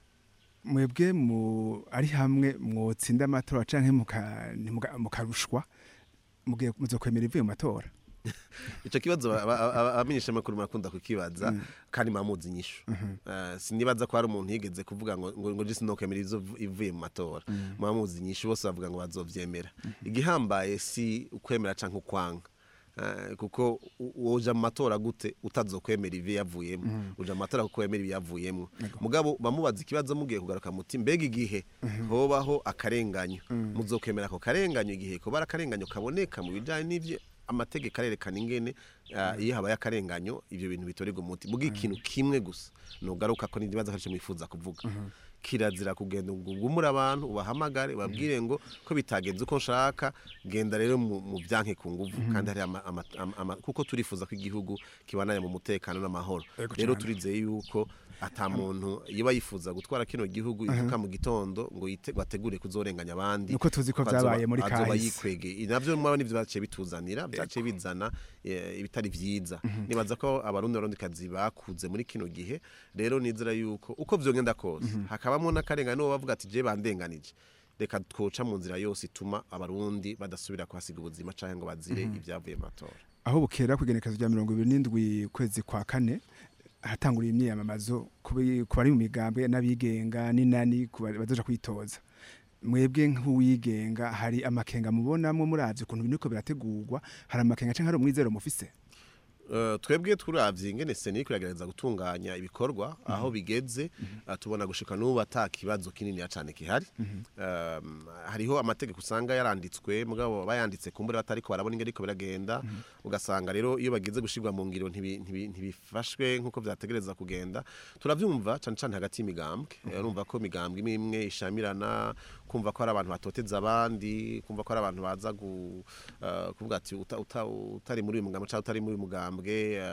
mwebwe mu ari hamwe mwotsinda amatora canke muka- ntimuga- mukarushwa mugiye muzokwemera ivuye mu matora ico kibazo abamenyesha amakuru marakunda kukibaza kandi mamuzi inyishu Eh, sinibaza ko hari umuntu yigeze kuvuga ngo ngo ngo jisi nokemera izo ivuye mu matora mamuzi inyishu bose bavuga ngo bazovyemera igihambaye si ukwemera canke ukwanga Eh, kuko u- woja mu matora gute utazokwemera ivi yavuyemo uja mu matora kuko wemera ibiyavuyemo mugabo bamubaza ikibazo mugiye kugaruka muti mbega igihe hobaho akarenganyo muzokwemera ako karenganyo igihe kuba ari akarenganyo kaboneka mu bijanye n'ivyo amategeko arerekana ingene ah, iyo habaye akarenganyo ivyo bintu bitorerwa umuti muga ikintu kimwe gusa nugaruka ko nibaza ko mwifuza kuvuga kirazira kugenda ngo ugumure abantu ubahamagare babwire ngo ko bitagenze uko nshaka genda rero mu mu byanke ku nguvu kandi hari ama, ama, ama, ama, kuko turifuza ko igihugu kibananya mu mutekano n'amahoro Ego rero cane. turizeye yuko ata muntu iyo yifuza gutwara kino gihugu ivuka mu gitondo ngo yite bategure kuzorenganya abandi Nuko tuzi ko kuko azoba- vyabaye muri azoba kahise. yikwegeye navyo mwaba nivyo byaciye bituzanira byaciye bizana eh, ibitari vyiza nibaza ko abarundi barondikazi bakuze muri kino gihe rero nizera yuko uko vyogenda kose hakabamwo n'akarengane n'uwo bavuga ati je bandenganije reka twoca mu nzira yose ituma abarundi badasubira kuhasiga ubuzima canke ngo bazire ibyavuye mu matora aho bukera ku igenekezo rya mirongo ibiri n'indwi kwezi kwa kane hatanguriye imyiyamamazo ku bi- ku bari mu migambwe n'abigenga n'inani ku ba- bazoja kwitoza mwebwe nk'uwigenga hari amakenga mubonamwo muravye ukuntu biriko birategurwa hari amakenga canke hari umwizero mufise Eh, twebwe turavye ingene seni kuragereza gutunganya ibikorwa aho bigeze eh, tubona gushika n'ubu ata kibazo kinini cyane kihari Um, hariho amategeko usanga yaranditswe mugabo bayanditse kumbure batariko barabona ingene ariko biragenda ugasanga rero iyo bagize gushirwa mu ngiro ntibi- ntibi- ntibifashwe nk'uko vyategereza kugenda turavyumva cane cane hagati y'imigambwe Eh, urumva ko imigambwe imwe imwe ishamirana kumva ko hari abantu batoteza abandi kumva ko hari abantu baza gu, eh, kuvuga ati uta, uta, utari muri uyu mugambwe cyangwa utari muri uyu mugambwe eh,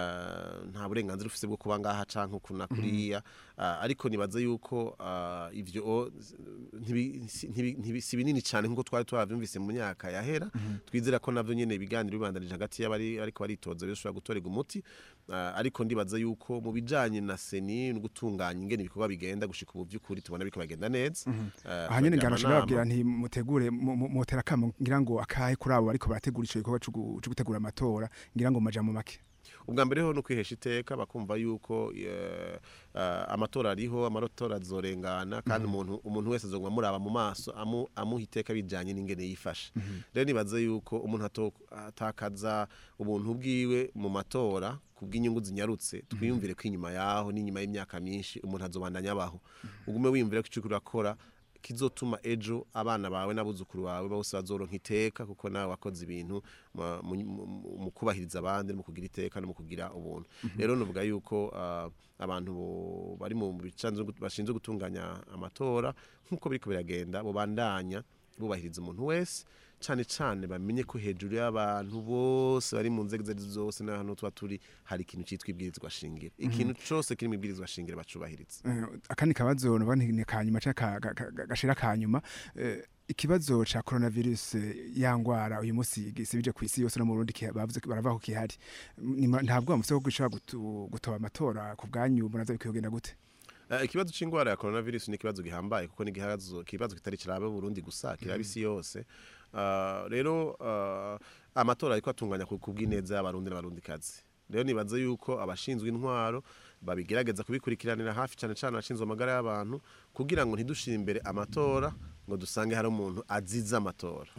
eh, nta burenganzira ufise bwo kuba ngaha canke uku na kuriya Eh, ariko nibaza yuko eh, ivyo o, ntibi- si- ntibi- ntibi- si binini cyane nk'uko twari twavyumvise mu myaka yahera twizera ko navyo nyene ibiganiro bibandanije hagati y'abari ariko baritoza bishobora gutorega umuti Eh, ariko ndibaza yuko mu bijanye na seni no gutunganya ingene ibikorwa bigenda gushika ubu vy'ukuri tubona biriko bagenda neza Eh, aha nyene turagira ngarashaka amanama. babwira nti mutegure mu- mu- mutera kamo ngira ngo akahe kuri abo bariko barategura ico gikorwa co gu- co gutegura amatora ngira ngo maja mu make ubwa mbere ho no kwihesha iteka bakumva yuko eh, eh, amatora ariho amatora azorengana kandi umuntu umuntu wese azoguma muraba mu maso amu, amuha iteka bijanye n'ingene yifashe rero nibaza yuko umuntu ato- atakaza ubuntu bwiwe mu matora kubw'inyungu zinyarutse twiyumvire ko inyuma yaho n'inyuma y'imyaka myinshi umuntu azobandanya abaho ugume wiyumvire ko ico uriko urakora kizotuma ejo abana bawe n'abuzukuru bawe bose bazoronka iteka kuko nawe wakoze ibintu ma- mu- mu- mu kubahiriza abandi no mu kugira iteka no mu kugira ubuntu rero nuvuga yuko ah, abantu bo- bari mu bicanzwe gut- bashinzwe gutunganya amatora nk'uko biriko biragenda bobandanya bubahiriza umuntu wese cane cane bamenye ko hejuru y'abantu bose bari mu nzego izo arizo zose n'ahantu tuba turi hari ikintu citwa ibwirizwa shingiro ikintu cose kiri mu ibwirizwa shingiro bacubahiriza Eh, akandi kabazo noba ni kanyuma canke ka- ka- ka- gashira kanyuma eh, ikibazo ca coronavirus eh, ya ngwara uyu munsi gisibije ku isi yose no mu Burundi kiha- bavuze ko baravuga ko kihari Nima- ntabwo bamutse ko gishobora gutu- gutoba amatora ku bwanyu munaza bikogenda gute Eh, ikibazo c'ingwara ya coronavirus ni ikibazo gihambaye kuko ni ikibazo ikibazo kitari kirabe Burundi gusa kiraba isi yose Ah, rero ah, amatora ariko atunganya ku kubw'ineza y'abarundi n'abarundikazi rero nibaza yuko abashinzwe intwaro babigerageza kubikurikiranira hafi cyane cyane abashinzwe amagara y'abantu kugira ngo ntidushire imbere amatora ngo dusange hari umuntu azize amatora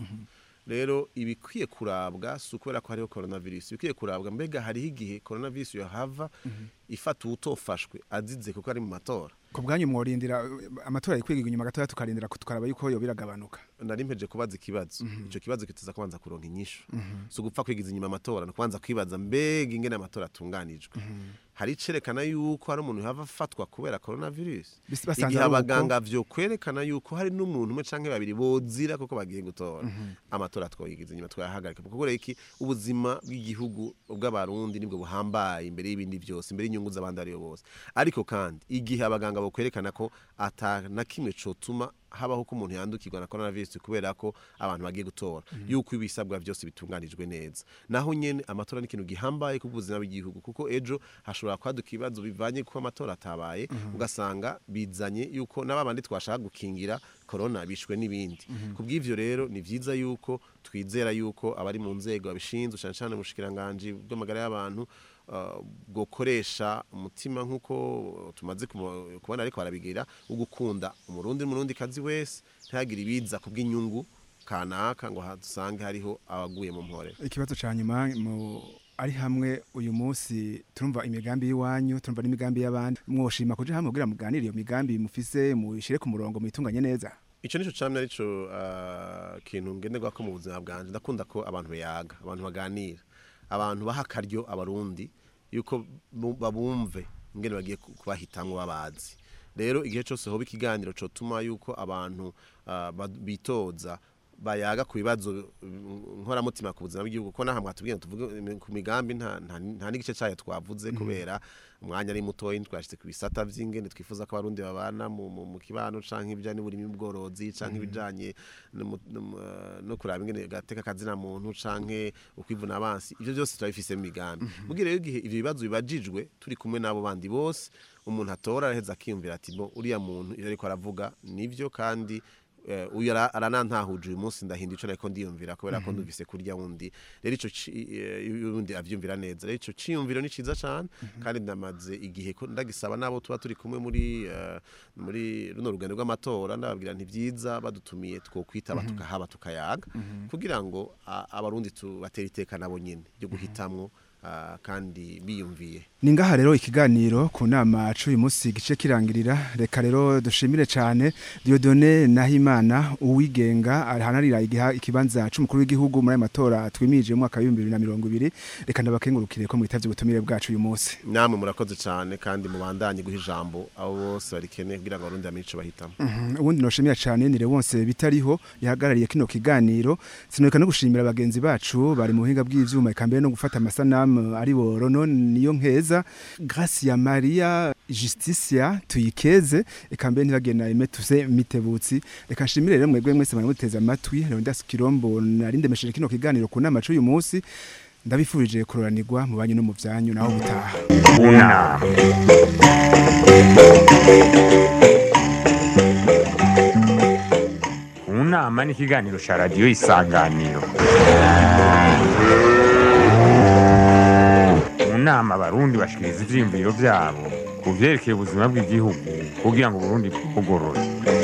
rero ibikwiye kurabwa si ukubera ko hariho coronavirus ibikwiye kurabwa mbega hariho igihe coronavirus yohava ifata uwutofashwe azize kuko ari mu matora ku bwanyu mworindira eh, amatora yikwiga inyuma gatoya tukarindira ko tukaraba yuko yo biragabanuka nari mpeje kubaza ikibazo ico kibazo kiteza kubanza kuronka inyishu si ugupfa kwigiza inyuma amatora ni ukubanza kwibaza mbega ingene amatora atunganijwe hari icerekana yuko hari umuntu yava afatwa kubera coronavirus Bis- basanze igihe ari uko. abaganga vyo kwerekana yuko hari n'umuntu umwe canke babiri bozira kuko bagiye gutora amatora twoyigiza inyuma twayahagarika kuko rero iki ubuzima bw'igihugu bw'abarundi nibwo buhambaye imbere y'ibindi vyose imbere y'inyungu z'abandi ariyo bose ariko kandi igihe abaganga bo kwerekana ko ata na kimwe cotuma habaho ko umuntu yandukirwa na coronavirus kubera ko abantu bagiye gutora yuko ibisabwa byose bitunganijwe neza naho nyene amatora ni ikintu gihambaye ku buzima bw'igihugu kuko ejo hashobora kwaduka ibibazo bivanye ko amatora atabaye ugasanga bizanye yuko n'ababandi twashaka gukingira corona bishwe n'ibindi kubw'ivyo rero ni vyiza yuko twizera yuko abari mu nzego babishinzwe cyane cyane mu bushikiranganje bw'amagara y'abantu uh, bwokoresha umutima nk'uko tumaze kumo- kubona ariko barabigira wo gukunda umurundi n'umurundi kazi wese ntihagire ibiza kubw'inyungu kanaka ngo hadusange hariho abaguye mu mpore ikibazo ca nyuma mu ari hamwe uyu munsi turumva imigambi y'iwanyu turumva n'imigambi y'abandi mwoshima kuja hamwe kugira muganire iyo migambi mufise muyishire ku murongo muyitunganye neza ico nico camye arico uh, kintu ngenderwako mu buzima bwanje ndakunda ko abantu bayaga abantu baganira abantu baha akaryo abarundi yuko bu- babumve ingene bagiye ku- kubahitamwo babazi rero igihe cose hoba ikiganiro cotuma yuko abantu uh, ba- bitoza bayaga ku bibazo mm, nkoramutima ku buzima bw'igihugu ko nahamwe hatubwiye ngo tuvuge mm, ku migambi nta, nta, nta n'igice cayo twavuze kubera umwanya ari mutoyi twashitse ku bisata vy'ingene twifuza ko abarundi babana mu, mu, mu kibano canke ibijanye n'uburimi bworozi canke ibijanye n'umu- n'umu- eh, no kuraba ingene gateka kazina muntu canke ukwivuna abansi ivyo byose turabifise mu migambi mugihe rero igihe ivyo bibazo bibajijwe turi kumwe n'abo bandi bose umuntu atora araheza akiyumvira ati bo uriya muntu ivyo ariko aravuga nivyo kandi eh, uyu ara- aranantahuje uyu munsi ndahinda ico nariko ndiyumvira kubera ko ndumvise kurya wundi rero ico ci- eh, yundi avyumvira neza rero ico ciyumviro ni ciza cane kandi ndamaze igihe ko ndagisaba nabo tuba turi kumwe muri eh, muri runo rugendo rw'amatora ndababwira nti vyiza badutumiye twokwitaba tukahaba tukayaga kugira ngo a- abarundi tubatera iteka nabo nyene ryo guhitamwo ah, kandi biyumviye ni ngaha rero ikiganiro ku nama c'uyu munsi gice kirangirira reka rero dushimire cane Dieudonné Nahimana uwigenga arahanarira igiha ikibanza c'umukuru w'igihugu muri aya matora twimije mu mwaka wa 2020 reka ndabakengurukire ko mwitavye ubutumire bwacu uyu munsi namwe murakoze cyane kandi mubandanye guha ijambo abo bose barikeneye kugira ngo abarundi bamenye ico bahitamo Mhm, ubundi noshimira cane ni Leonce bitariho yahagarariye kino kiganiro sinoreka no gushimira bagenzi bacu bari mu buhinga bw'ivyuma eka mbere no gufata amasanamu ari bo Rono niyo nkeza Gracia Maria Justicia tuyikeze eka mbere ntibagena Emetuse Mitebutsi reka nshimire rero mwebwe mwese muteze amatwi Leonidas Kirombo narindemesheje kino kiganiro ku nama c'uyu munsi ndabifurije kuroranirwa mu banyu no mu vyanyu naho gutaha unama unama ni ikiganiro cya radiyo isanganiro mu nama abarundi bashikiriza ivyiyumviro vyabo ku vyerekeye ubuzima bw'igihugu kugira ngo uburundi bugorore